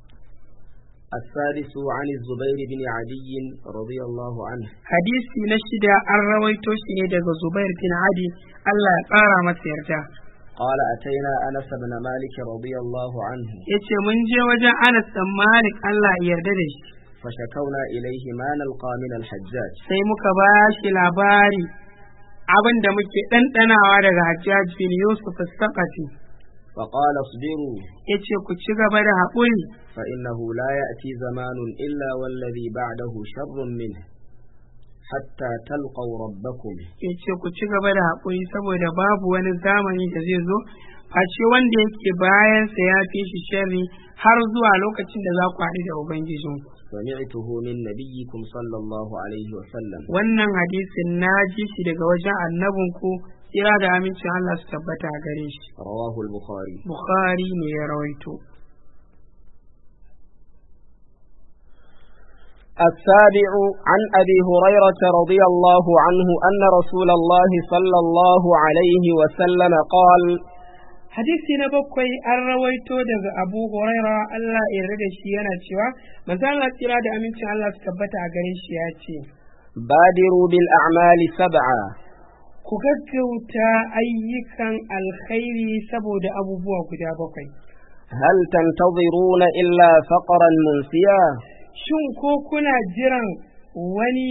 السادس عن الزبير بن عدي رضي الله عنه hadisi na shida an rawaito shi ne daga zubair bin adi Allah ya ƙara masa yarda قال أتينا أنس بن مالك رضي الله عنه ya ce mun je wajen anas dan malik Allah ya yarda da shi فشكونا إليه ما نلقى من الحجاج sai muka ba shi labari abin da muke ɗanɗanawa daga hajjaj bin yusuf saqafi فقال اصبروا ya ce ku ci gaba da haƙuri فإنه لا يأتي زمان إلا والذي بعده شر منه حتى تلقوا ربكم ya ce ku ci gaba da haƙuri saboda babu wani zamani da zai zo face wanda yake bayansa ya fi shi sharri har zuwa lokacin da za ku haɗu da ubangijinku سمعته من نبيكم صلى الله عليه وسلم wannan hadisin na ji shi daga wajen annabinku tsira da amincin Allah su tabbata a gare shi رواه البخاري Bukhari ne ya rawaito السابع عن أبي هريرة رضي الله عنه أن رسول الله صلى الله عليه وسلم قال hadisi na bakwai an rawaito daga Abu Huraira Allah ya yarda da shi yana cewa manzo Allah tsira da amincin Allah su tabbata a gare shi ya ce بادروا بالأعمال سبعا ku gaggauta ayyukan alkhairi saboda abubuwa guda bakwai هل تنتظرون إلا فقرا منسيا shin ko kuna jiran wani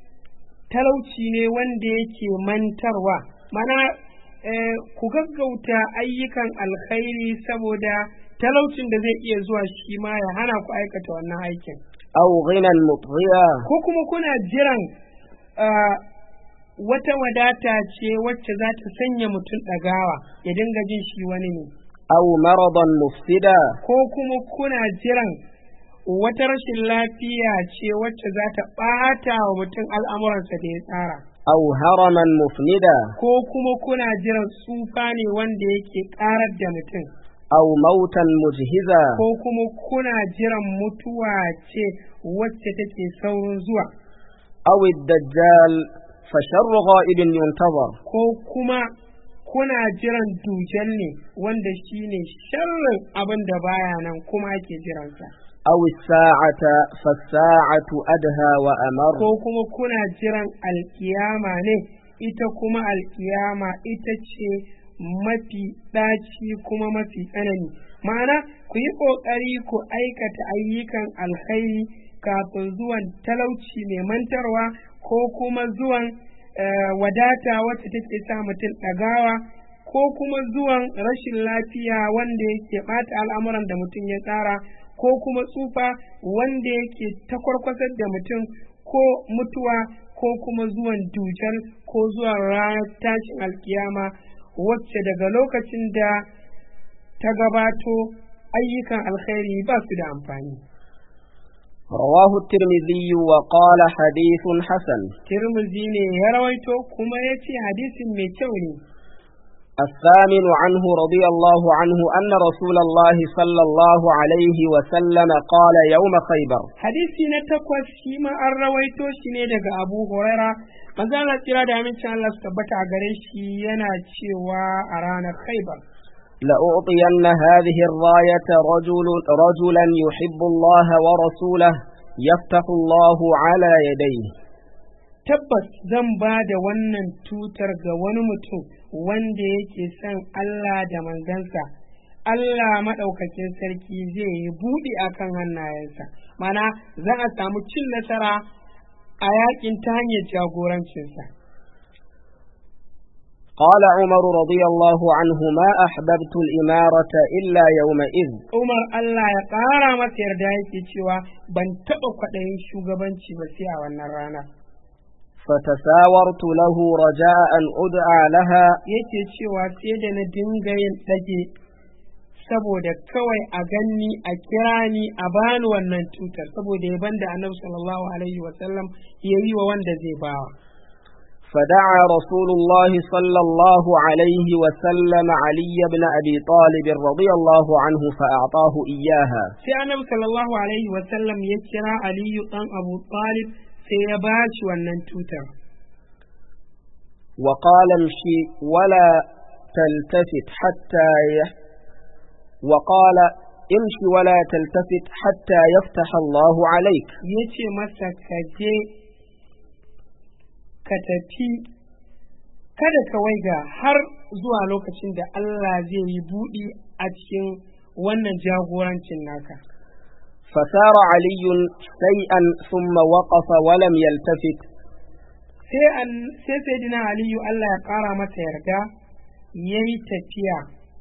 talauci ne wanda yake mantarwa mana eh, ku gaggauta ayyukan alkhairi saboda talaucin da zai iya zuwa shi ma ya hana ku aikata wannan aikin أو غنى مطغيا ko kuma kuna jiran ah, wata wadata ce wacce za ta sanya mutum ɗagawa ya dinga jin shi wani ne أو مرضا مفسدا ko kuma kuna jiran wata rashin lafiya ce wacce za ta ɓata wa mutum al'amuransa da ya tsara أو هرما مفندا ko kuma kuna jiran tsufa ne wanda yake ƙarar da mutum أو موتا مجهزا ko kuma kuna jiran mutuwa ce wacce take saurin zuwa أو الدجال فشر غائب ينتظر ko kuma kuna jiran dujan ne wanda shi ne sharrin abin da baya nan kuma ake jiransa أو الساعة فالساعة أدهى وأمر ko kuma kuna jiran alkiyama ne ita kuma alkiyama ita ce mafi ɗaci kuma mafi tsanani ma'ana ku yi ƙoƙari ku aikata ayyukan alkhairi kafin zuwan talauci mai mantarwa ko kuma zuwan eh, wadata wacce take sa mutum ɗagawa ko kuma zuwan rashin lafiya wanda yake ɓata al'amuran da mutum ya tsara ko kuma tsufa wanda yake takwarkwasar da mutum ko mutuwa ko kuma zuwan dujal ko zuwan ranar tashin alkiyama wacce daga lokacin da ta gabato ayyukan alkhairi ba su da amfani رواه الترمذي وقال حديث حسن tirmizi ne ya rawaito kuma ya ce hadisin mai kyau ne الثامن عنه رضي الله عنه أن رسول الله صلى الله عليه وسلم قال يوم خيبر hadisi na takwas shi ma an rawaito shi ne daga abu huraira manzo Allah kira da amincin Allah su tabbata a gare shi yana cewa a ranar khaibar لأعطين هذه الراية رجل رجلا يحب الله ورسوله يفتح الله على يديه tabbas zan ba da wannan tutar ga wani mutum wanda yake son Allah da manzansa Allah maɗaukakin sarki zai yi buɗe akan hannayensa mana za a samu cin nasara a yakin ta hanyar jagorancinsa قال عمر رضي الله عنه ما أحببت الإمارة إلا يومئذ Umar Allah ya ƙara masa yarda yake cewa ban taɓa kwaɗayin shugabanci ba sai a wannan rana فتساورت له رجاء أن أدعى لها yake cewa sai da na dinga yin ɗage saboda kawai a ganni a kira ni a bani wannan tutar saboda ya banda annabi sallallahu alaihi wasallam ya yi wa wanda zai bawa فدعا رسول الله صلى الله عليه وسلم علي بن أبي طالب رضي الله عنه فأعطاه إياها sai annabi sallallahu alaihi wasallam ya kira aliyu ɗan abu talib sai ya ba shi wannan tutar وقال امشي ولا تلتفت حتى ي... وقال امشي ولا تلتفت حتى يفتح الله عليك ya ce masa ka je ka tafi kada ka waiga har zuwa lokacin da Allah zai yi buɗi a cikin wannan jagorancin naka فسار علي شيئا ثم وقف ولم يلتفت sai an sai sayyidina aliyu Allah ya ƙara masa yarda ya yi tafiya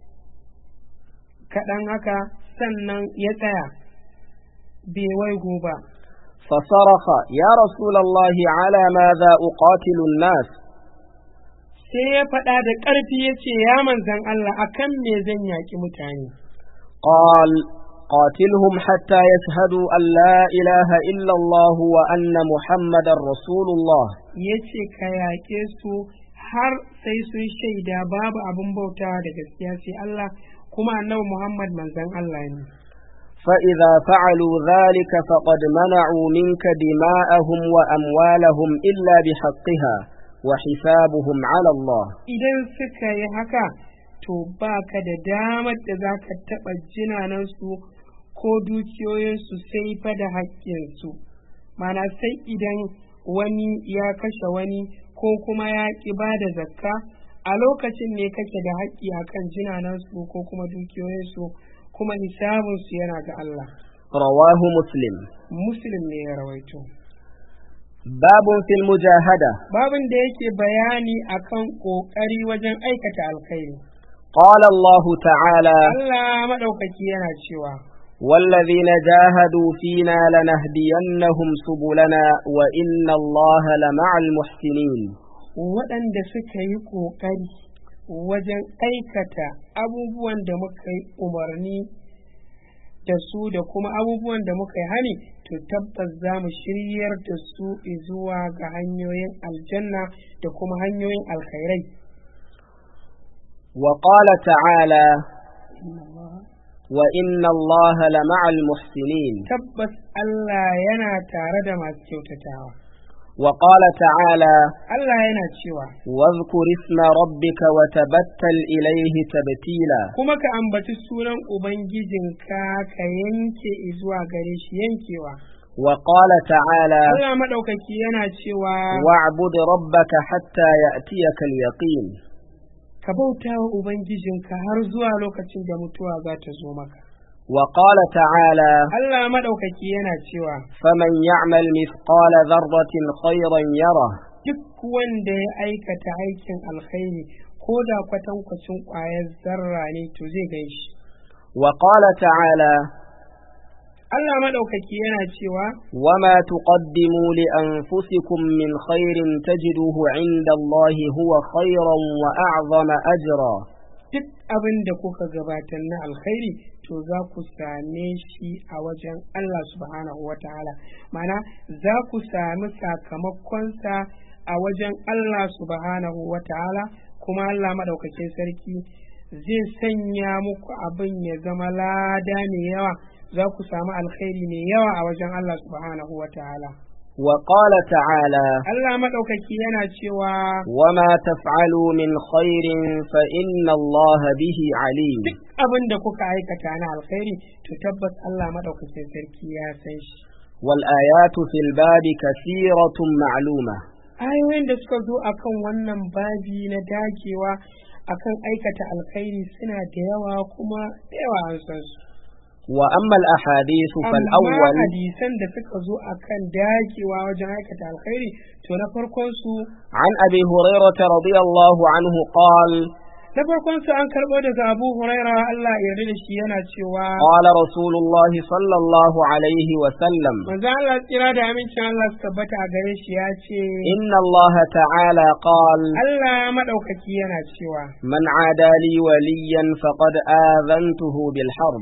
kaɗan haka sannan ya tsaya bai waigo ba فصرخ يا رسول الله على ماذا أقاتل الناس sai ya faɗa da ƙarfi ya ce ya manzan Allah akan me zan yaƙi mutane قال قاتلهم حتى يشهدوا أن لا إله إلا الله وأن محمدا رسول الله ya ce ka yaƙe su har sai sun shaida babu abin bauta da gaskiya sai Allah kuma annabi Muhammad manzan Allah ne فإذا فعلوا ذلك فقد منعوا منك دماءهم وأموالهم إلا بحقها وحسابهم على الله idan suka yi haka to ba ka da damar da za ka taɓa jinanansu ko dukiyoyinsu sai fa da haƙƙinsu mana sai idan wani ya kashe wani ko kuma ya ƙi ba da zakka a lokacin ne kake da haƙƙi akan jinanansu ko kuma dukiyoyinsu kuma hisabinsu yana ga Allah رواه مسلم muslim ne ya rawaito باب في المجاهدة babin da yake bayani akan ƙoƙari wajen aikata alkhairi قال الله تعالى Allah maɗaukaki yana cewa والذين جاهدوا فينا لنهدينهم سبلنا وإن الله لمع المحسنين waɗanda suka yi ƙoƙari wajen aikata abubuwan da muka yi umarni da su da kuma abubuwan da muka yi hani to tabbas za mu shiryar da su zuwa ga hanyoyin aljanna da kuma hanyoyin alkhairai وقال تعالى وإن الله لمع المحسنين tabbas Allah yana tare da masu kyautatawa وقال تعالى Allah yana cewa واذكر اسم ربك وتبتل إليه تبتيلا kuma ka ambaci sunan Ubangijinka ka yanke zuwa gare shi yankewa وقال تعالى Allah maɗaukaki yana cewa واعبد ربك حتى يأتيك اليقين ka bauta wa Ubangijinka har zuwa lokacin da mutuwa za ta zo maka. وقال تعالى Allah maɗaukaki yana cewa فمن يعمل مثقال ذرة خيرا يره duk wanda ya aikata aikin alkhairi ko da kwatankwacin ƙwayar zarra ne to zai gan shi. وقال تعالى Allah maɗaukaki yana cewa وما تقدموا لأنفسكم من خير تجدوه عند الله هو خيرا وأعظم أجرا duk abin da kuka gabatar na alkhairi to za ku same shi a wajen Allah subhanahu wa ta'ala mana za ku sami sakamakonsa a wajen Allah subhanahu wa ta'ala kuma Allah maɗaukakin sarki zai sanya muku abin ya zama lada mai yawa za ku samu alkhairi mai yawa a wajen Allah subhanahu wa ta'ala وقال تعالى Allah maɗaukaki yana cewa وما تفعلوا من خير فإن الله به عليم abin da kuka aikata na alkhairi to tabbas Allah maɗaukakin sarki ya san shi والآيات في الباب كثيرة معلومة ayoyin da suka zo akan wannan babi na dagewa akan aikata alkhairi suna da yawa kuma da yawa an san su وأما الأحاديث amma فالأول hadisan da suka zo akan dagewa wajen aikata alkhairi to na farkon su عن أبي هريرة رضي الله عنه قال na farkon su an karɓo daga Abu Huraira Allah ya yarda da shi yana cewa قال رسول الله صلى الله عليه وسلم manzo Allah tsira da amincin Allah su tabbata a gare shi ya ce إن الله تعالى قال Allah maɗaukaki yana cewa من عادى لي وليا فقد آذنته بالحرب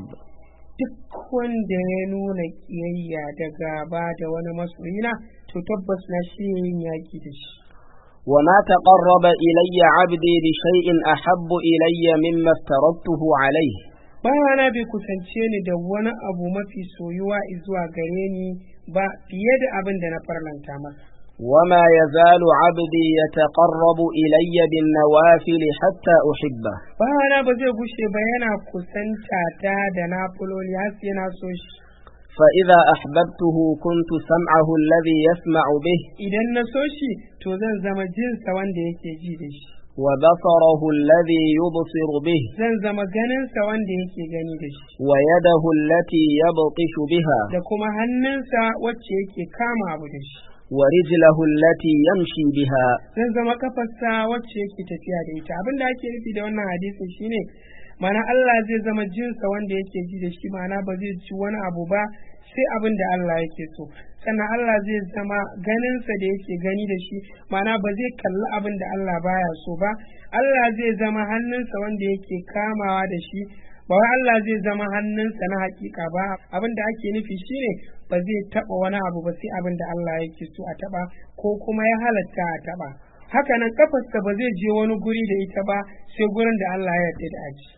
duk wanda ya nuna kiyayya da gaba da wani masoyina to tabbas na shi yin yaƙi da shi وما تقرب إلي عبدي بشيء أحب إلي مما افترضته عليه bawana bai kusance ni da wani abu mafi soyuwa zuwa gare ni ba fiye da abin da na farlanta masa وما يزال عبدي يتقرب إلي بالنوافل حتى أحبه bawana ba zai gushe ba yana kusanta ta da nafuloli har sai na so shi فإذا أحببته كنت سمعه الذي يسمع به idan na so shi to zan zama jinsa wanda yake ji da shi وبصره الذي يبصر به zan zama ganinsa wanda yake gani da shi ويده التي يبطش بها da kuma hannunsa wacce yake kama abu da shi ورجله التي يمشي بها zan zama kafarsa wacce yake tafiya da ita abin da ake nufi da wannan hadisin shine mana Allah zai zama jinsa wanda yake ji da shi mana ba zai ci wani abu ba sai abin da Allah yake so sannan Allah zai zama ganinsa da yake gani da shi mana ba zai kalli abin da Allah baya so ba Allah zai zama hannunsa wanda yake kamawa da shi ba wai Allah zai zama hannunsa na hakika ba abin da ake nufi shine ba zai taba wani abu ba sai abin da Allah yake so a taba ko kuma ya halatta a taba haka nan kafarsa ba zai je wani guri da ita ba sai gurin da Allah ya yarda da aji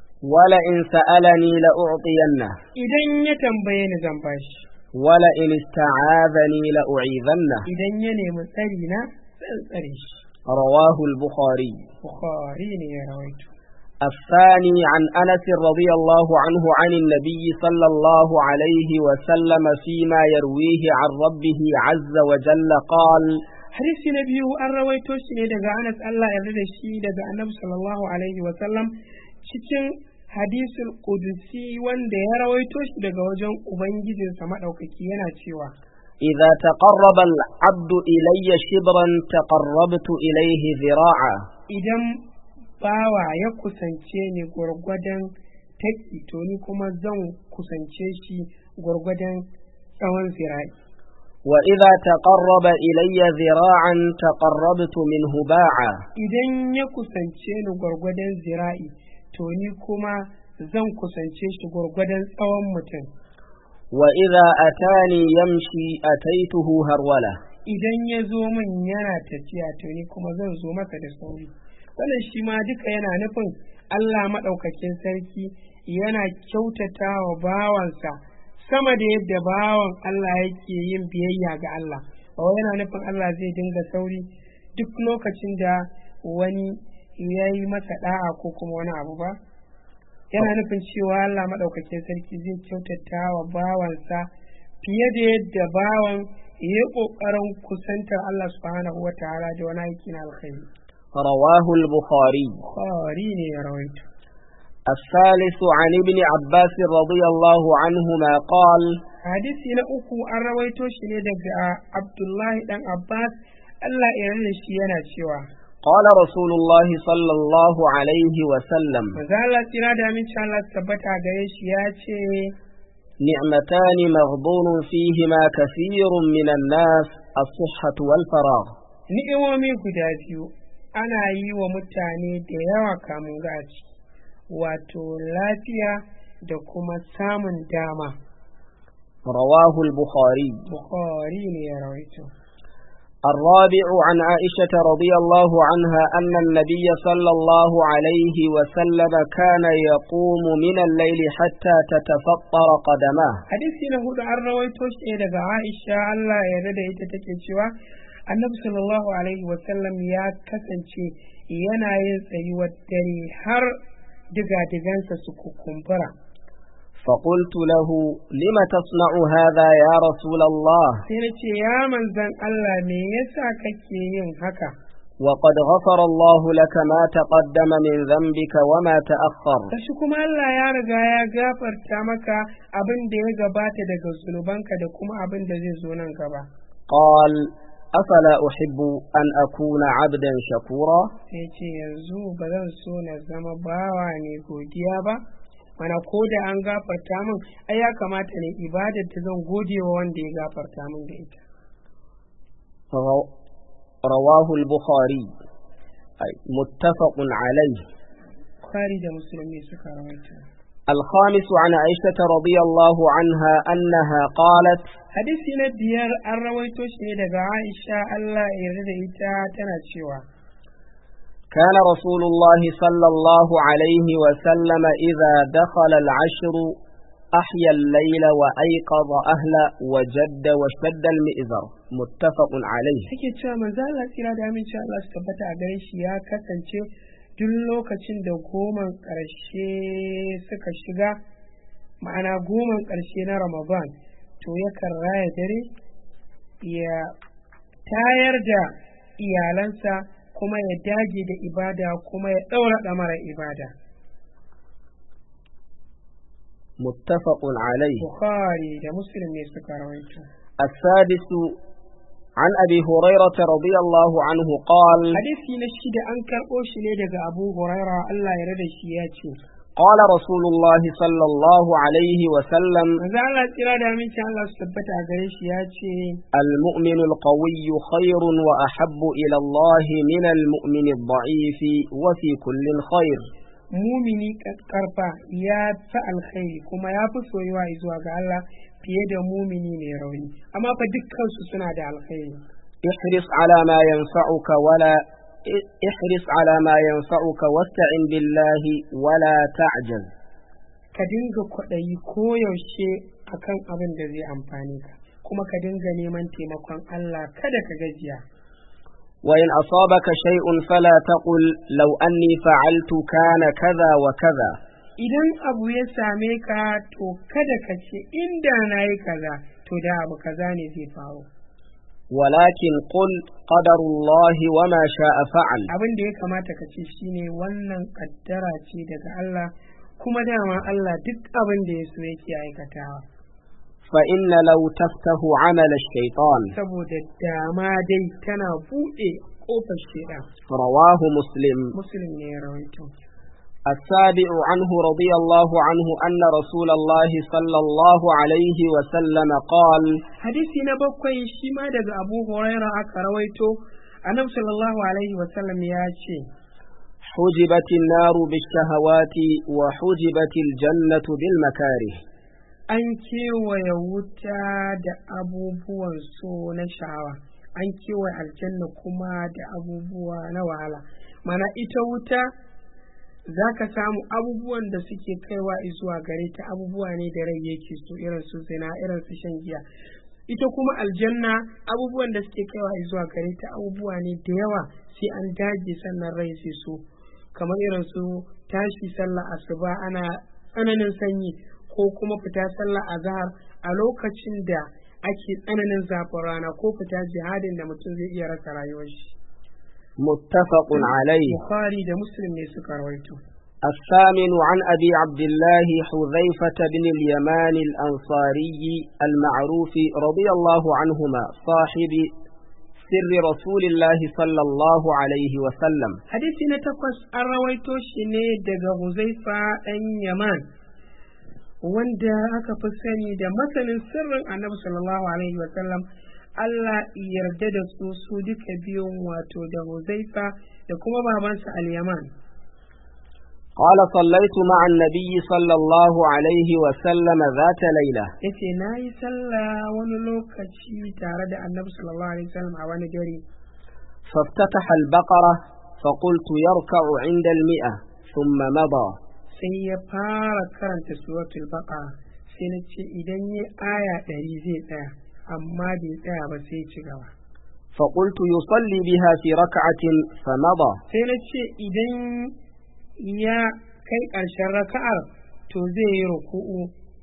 ولئن سألني لأعطينه idan ya tambaye ni zan bashi ولئن استعاذني لأعيذنه idan ya nemi tsari na zan tsare shi رواه البخاري bukhari ne ya rawaito الثاني عن أنس رضي الله عنه عن النبي صلى الله عليه وسلم فيما يرويه عن ربه عز وجل قال hadisi na biyu an rawaito shi ne daga Anas Allah ya yarda da shi daga Annabi sallallahu alaihi wa sallam cikin hadisul qudusi wanda ya rawaito shi daga wajen ubangijinsa madaukaki yana cewa إذا تقرب العبد إلي شبرا تقربت إليه ذراعا idan bawa ya kusance ni gwargwadon taki to ni kuma zan kusance shi gwargwadon tsawon zira'i وإذا تقرب إلي ذراعا تقربت منه باعا idan ya kusance ni gwargwadon zira'i to ni kuma zan kusance shi gwargwadon tsawon mutum وإذا أتاني يمشي أتيته هرولة idan ya zo min yana tafiya to ni kuma zan zo masa da sauri wannan shi ma duka yana nufin Allah maɗaukakin sarki yana kyautata wa bawansa sama da yadda bawan Allah yake yin biyayya ga Allah ba wai yana nufin Allah zai dinga sauri duk lokacin da wani ya yi masa da'a ko kuma wani abu ba yana nufin cewa Allah maɗaukakin sarki zai kyautata wa bawansa fiye da yadda bawan ya yi ƙoƙarin kusantar Allah subhanahu wa ta'ala da wani aiki na alkhairi. رواه البخاري Bukhari ne ya rawaito. الثالث عن ابن عباس رضي الله عنهما قال Hadisi na uku an rawaito shi ne daga Abdullahi dan Abbas Allah ya yarda shi yana cewa قال رسول الله صلى الله عليه وسلم Maza Allah tsira da aminci Allah su tabbata gare shi ya ce نعمتان مغبون فيهما كثير من الناس الصحة والفراغ ni'imomi guda biyu ana yi wa mutane da yawa kamun gaci wato lafiya da kuma samun dama رواه البخاري Bukhari ne ya rawaito. الرابع عن عائشة رضي الله عنها أن النبي صلى الله عليه وسلم كان يقوم من الليل حتى تتفطر قدماه hadisi na hudu an rawaito shi ne daga Aisha Allah ya yarda da ita take cewa Annabi sallallahu alaihi wa sallam ya kasance yana yin tsayuwar dare har diga-digansa su kukumbura فقلت له لم تصنع هذا يا رسول الله sai na ce ya manzan Allah me yasa kake yin haka وقد غفر الله لك ما تقدم من ذنبك وما تأخر kashi kuma Allah ya riga ya gafarta maka abin da ya gabata daga zunubanka da kuma abin da zai zo nan gaba قال أفلا أحب أن أكون عبدا شكورا sai ce yanzu ba zan so na zama bawa ne godiya ba mana ko da an gafarta min ai ya kamata ne ibadar da zan gode wa wanda ya gafarta min da ita رو- رواه البخاري أي متفق عليه Bukhari da musulmi suka rawaita الخامس عن عائشة رضي الله عنها أنها قالت hadisi na biyar an rawaito shi ne daga Aisha Allah ya yarda da ita tana cewa كان رسول الله صلى الله عليه وسلم إذا دخل العشر أحيا الليل وأيقظ أهله وجد وشد المئزر متفق عليه take cewa manzo Allah tsira da aminci Allah su tabbata a gare shi ya kasance duk lokacin da goman ƙarshe suka shiga ma'ana goman ƙarshe na Ramadan to yakan raya dare ya tayar da iyalansa kuma ya dage da ibada kuma ya ɗaura ɗamara ibada متفق عليه Bukhari da Muslim ne suka rawaito السادس عن أبي هريرة رضي الله عنه قال hadisi na shida an karɓo shi ne daga Abu Huraira Allah ya rada shi ya ce قال رسول الله صلى الله عليه وسلم manzo Allah tsira da aminci Allah su tabbata a gare shi ya ce المؤمن القوي خير وأحب إلى الله من المؤمن الضعيف وفي كل خير mumini karfa ya fi alkhairi kuma ya fi soyuwa zuwa ga Allah fiye da mumini mai rauni amma fa dukkansu suna da alkhairi احرص على ما ينفعك ولا احرص على ما ينفعك واستعن بالله ولا تعجز ka dinga kwaɗayi koyaushe akan abin da zai amfani ka kuma ka dinga neman taimakon Allah kada ka gajiya وإن أصابك شيء فلا تقل لو أني فعلت كان كذا وكذا idan abu ya same ka to kada ka ce inda na yi kaza to da abu kaza ne zai faru ولكن قل قدر الله وما شاء فعل abin da ya kamata ka ce shine wannan kaddara ce daga Allah kuma dama Allah duk abin da ya so yake aikatawa فإن لو تفتح عمل الشيطان saboda dama dai tana buɗe ƙofar shaidan رواه مسلم muslim ne ya rawaito السابع عنه رضي الله عنه أن رسول الله صلى الله عليه وسلم قال hadisi na bakwai shi ma daga abu huraira aka rawaito annabi sallallahu alaihi wasallam ya ce حجبت النار بالشهوات وحجبت الجنة بالمكاره an kewaye wuta da abubuwan so na sha'awa an kewaye aljanna kuma da abubuwa na wahala mana ita wuta za ka samu abubuwan da suke kaiwa zuwa gare ta abubuwa ne da rai yake so irin su zina irin su shan giya ita kuma aljanna abubuwan da suke kaiwa zuwa gare ta abubuwa ne da yawa sai an dage sannan rai sai so kamar irin su tashi sallah asuba ana tsananin sanyi ko kuma fita sallah azhar a lokacin da ake tsananin zafin rana ko fita jihadin da mutum zai iya rasa rayuwar shi متفق عليه bukhari da muslim ne suka rawaito الثامن عن أبي عبد الله حذيفة بن اليمان الأنصاري المعروف رضي الله عنهما صاحب سر رسول الله صلى الله عليه وسلم hadisi na takwas an rawaito shi ne daga huzaifa ɗan yaman wanda aka fi sani da masanin sirrin annabi sallallahu alaihi wasallam Allah yarda da su su duka biyun wato da huzaifa da kuma babansa al-yaman قال صليت مع النبي صلى الله عليه وسلم ذات ليلة yace na yi sallah wani lokaci tare da annabi sallallahu alaihi wasallam a wani dare فافتتح البقرة فقلت يركع عند المئة ثم مضى sai ya fara karanta suratul baqara sai na ce idan ya aya ɗari zai tsaya amma bai tsaya ba sai ya ci gaba فقلت يصلي بها في ركعة فمضى sai na ce idan ya kai ƙarshen raka'ar to zai yi ruku'u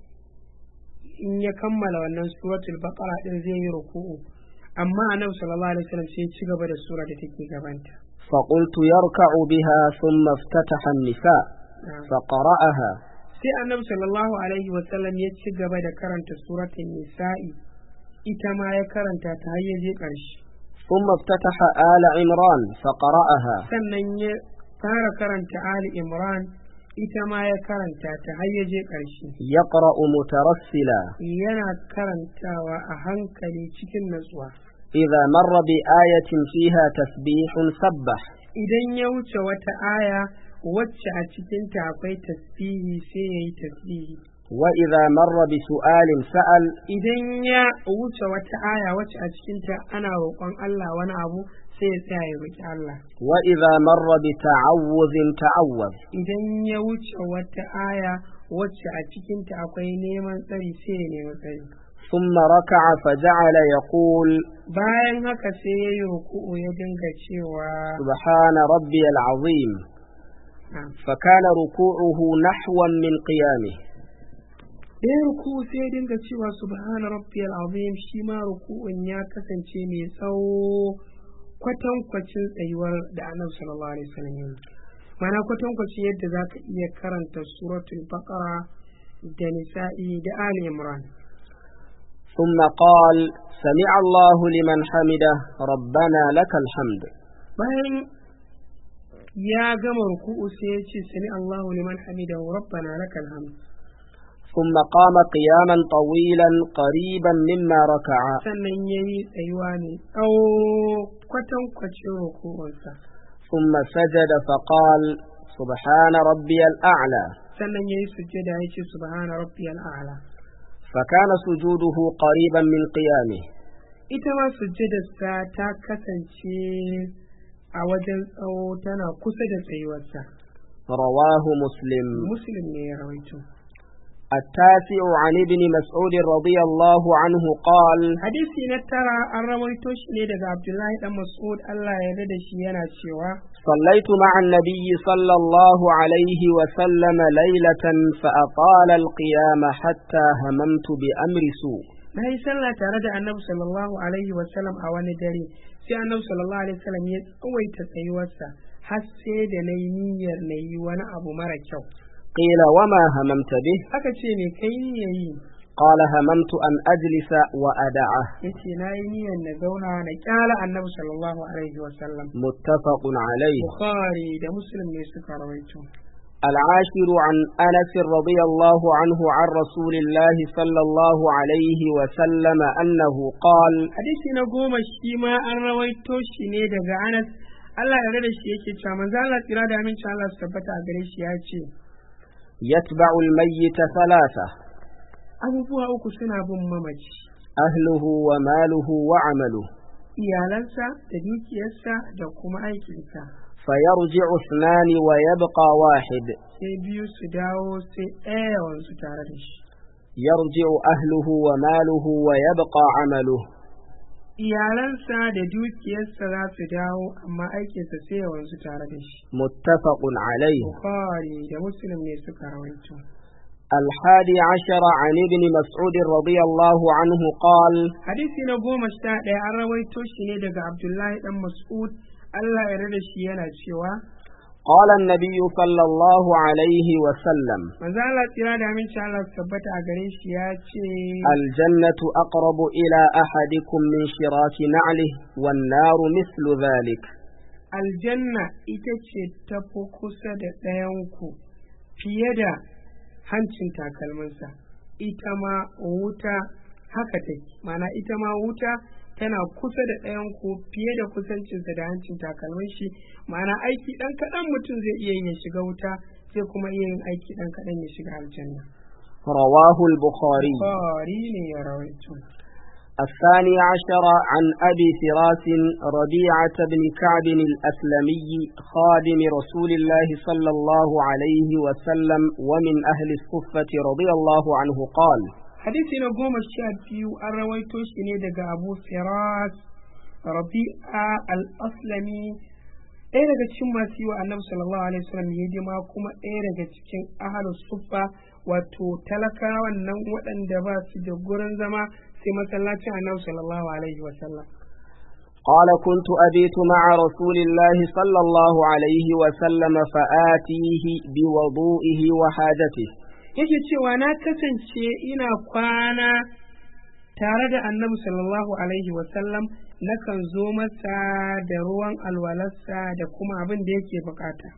in ya kammala wannan suratul baqara din zai yi ruku'u amma annabi sallallahu alaihi wasallam sai ya ci gaba da sura da take gabanta فقلت يركع بها ثم افتتح النساء فقرأها sai annabi sallallahu alaihi wasallam ya ci gaba da karanta suratul nisa'i ita ma ya karanta ta har ya je ƙarshe ثم افتتح آل عمران فقرأها sannan ya fara karanta ali imran ita ma ya karanta ta har ya je ƙarshe يقرأ مترسلا yana karantawa a hankali cikin natsuwa إذا مر بآية فيها تسبيح سبح idan ya wuce wata aya wacce a cikinta akwai tasbihi sai ya yi tasbihi وإذا مر بسؤال سأل idan ya wuce wata aya wacce a cikinta ana roƙon Allah wani abu sai ya tsaya ya roƙi Allah وإذا مر بتعوذ تعوذ idan ya wuce wata aya wacce a cikinta akwai neman tsari sai ya nemi tsari ثم ركع فجعل يقول bayan haka sai ya yi ruku'u ya dinga cewa سبحان ربي العظيم Ah. فكان ركوعه نحوا من قيامه da ya ruku'u sai ya dinga cewa subhana rabbiyal azim shi ma ruku'un ya kasance mai tsawo kwatankwacin tsayuwar da annabi sallallahu alaihi wasallam ya yi mana kwatankwacin yadda za ka iya karanta suratul baqara da nisa'i da ali imran ثم قال سمع الله لمن حمده ربنا لك الحمد bayan ya gama ruku'u sai ya ce sami Allahu liman hamidahu rabbana lakal hamd ثم قام قياما طويلا قريبا مما ركع sannan yayi tsayuwa ne tsawo kwatankwacin ruku'unsa ثم سجد فقال سبحان ربي الأعلى sannan yayi sujjada ya ce subhana rabbiyal a'la فكان سجوده قريبا من قيامه ita ma sujjadarsa ta kasance a wajen tsawo tana kusa da tsayuwarsa رواه مسلم muslim ne ya rawaito التاسع عن ابن مسعود رضي الله عنه قال hadisi na tara an rawaito shi ne daga abdullahi dan mas'ud Allah ya yarda da shi yana cewa صليت مع النبي صلى الله عليه وسلم ليلة فأطال القيام حتى هممت بأمر سوء na yi sallah tare da annabi sallallahu alaihi wasallam a wani dare sai annabi sallallahu alaihi wasallam ya tsawaita tsayuwarsa har sai da na yi niyyar na yi wani abu mara kyau قيل وما هممت به aka ce me kai niyyar yi قال هممت أن أجلس وأدعه yace na yi niyyar na zauna na kyala annabi sallallahu alaihi wasallam متفق عليه bukhari da muslim ne suka rawaito العاشر عن أنس رضي الله عنه عن رسول الله صلى الله عليه وسلم أنه قال hadisi na goma shi ma an rawaito shi ne daga anas Allah ya da shi yake cewa manzo Allah tsira da aminci Allah su tabbata a gare shi ya ce يتبع الميت ثلاثة abubuwa uku suna bin mamaci أهله وماله وعمله iyalansa da dukiyarsa da kuma aikinsa فيرجع اثنان ويبقى واحد sai biyu su dawo sai ɗaya yawansu tare da shi يرجع أهله وماله ويبقى عمله iyalansa da dukiyarsa za su dawo amma aikinsa sai yawansu tare da shi متفق عليه bukhari da muslim ne suka rawaito الحادي عشر عن ابن مسعود رضي الله عنه قال hadisi na goma sha ɗaya an rawaito shi ne daga abdullahi dan mas'ud Allah ya rada shi yana cewa قال النبي صلى الله عليه وسلم manzo Allah tsira da aminci Allah su tabbata a gare shi ya ce الجنة أقرب إلى أحدكم من شراك نعله والنار مثل ذلك aljanna ita ce ta fi kusa da ɗayanku fiye da hancin takalminsa ita ma wuta haka take mana ita ma wuta tana kusa da ɗayanku fiye da kusancinsa da hancin takalmin shi mana aiki ɗan kaɗan mutum zai iya yin ya shiga wuta zai kuma iya yin aiki ɗan kaɗan ya shiga aljanna رواه البخاري bukhari ne ya rawaito الثاني عشر عن أبي فراس ربيعة بن كعب الأسلمي خادم رسول الله صلى الله عليه وسلم ومن أهل الصفة رضي الله عنه قال hadisi na goma sha biyu an rawaito shi ne daga abu firas rabi'a al-aslami ɗaya daga cikin masu yi wa annabi sallallahu alaihi wasallam hidima kuma ɗaya daga cikin ahalus suffa wato talakawan nan waɗanda ba su da gurin zama sai masallacin annabi sallallahu alaihi wasallam قال كنت أبيت مع رسول الله صلى الله عليه وسلم فآتيه بوضوئه وحاجته yake cewa na kasance ina kwana tare da annabi sallallahu alaihi wasallam nakan zo masa da ruwan alwalarsa da kuma abin da yake bukata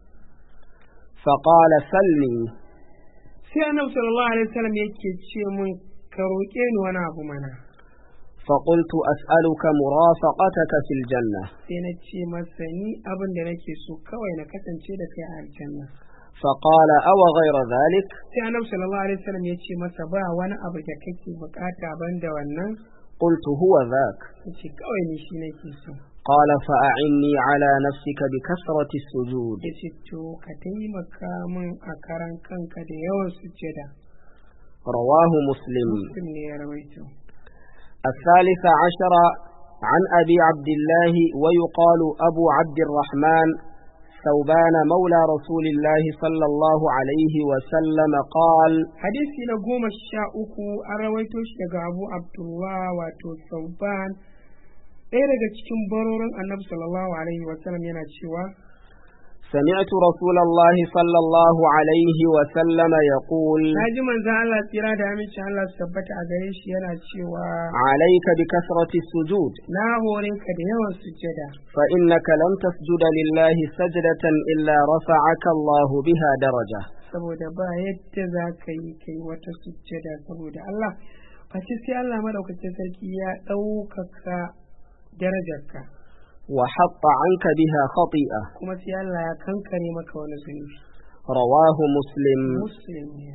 فقال سلني sai annabi sallallahu alaihi wasallam yake ce mun ka roƙe ni wani abu mana فقلت أسألك مرافقتك في الجنة sai na ce masa ni abin da nake so kawai na kasance da kai a aljanna فقال أو غير ذلك sai annabi sallallahu alaihi wasallam ya ce masa ba wani abu da kake bukata banda wannan قلت هو ذاك yace kawai ni shi nake so قال فأعني على نفسك بكثرة السجود yace to ka taimaka min a karan kanka da yawan sujjada رواه مسلم muslim ne ya rawaito الثالث عشر عن أبي عبد الله ويقال أبو عبد الرحمن ثوبان مولى رسول الله صلى الله عليه وسلم قال hadisi na goma sha uku an rawaito shi daga abu abdullah wato sauban ɗaya daga cikin barorin annabi sallallahu alaihi wasallam yana cewa سمعت رسول الله صلى الله عليه وسلم يقول na ji manzan Allah tsira da amincin Allah su tabbata a gare shi yana cewa عليك بكثرة السجود na hore ka da yawan sujjada فإنك لم تسجد لله سجدة إلا رفعك الله بها درجة saboda ba yadda za ka yi kai wata sujjada saboda Allah face sai Allah madaukakin sarki ya ɗaukaka darajarka وحط عنك بها خطيئة kuma sai Allah ya kankare maka wani zunubi رواه مسلم muslim ne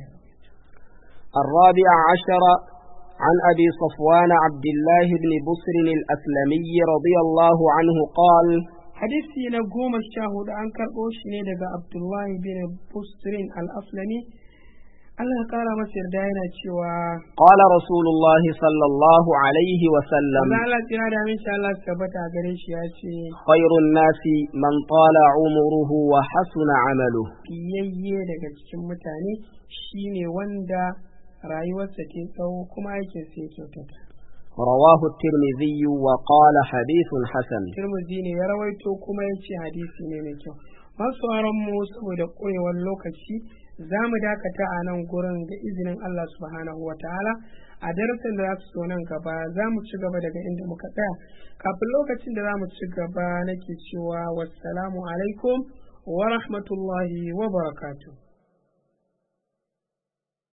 الرابع عشر عن أبي صفوان عبد الله بن بصر الأسلمي رضي الله عنه قال hadisi na goma sha hudu an karɓo shi ne daga abdullahi bin busrin al-aslami Allah ya kara masa yarda yana cewa قال رسول الله صلى الله عليه وسلم Allah Allah tsira da min sha Allah su tabbata a gare shi ya ce خير الناس من طال عمره وحسن عمله fiyayye daga cikin mutane shine wanda rayuwarsa ke tsawo kuma aikin sa ya kyautata رواه الترمذي وقال حديث حسن Tirmidhi ne ya rawaito kuma ya ce hadisi ne mai kyau masu mu saboda ƙurewar lokaci za mu dakata a nan gurin da izinin Allah subhanahu wa ta'ala a darasin da za su so nan gaba za mu ci gaba daga inda muka tsaya kafin lokacin da za mu ci gaba nake cewa wassalamu alaikum wa rahmatullahi wa barakatuh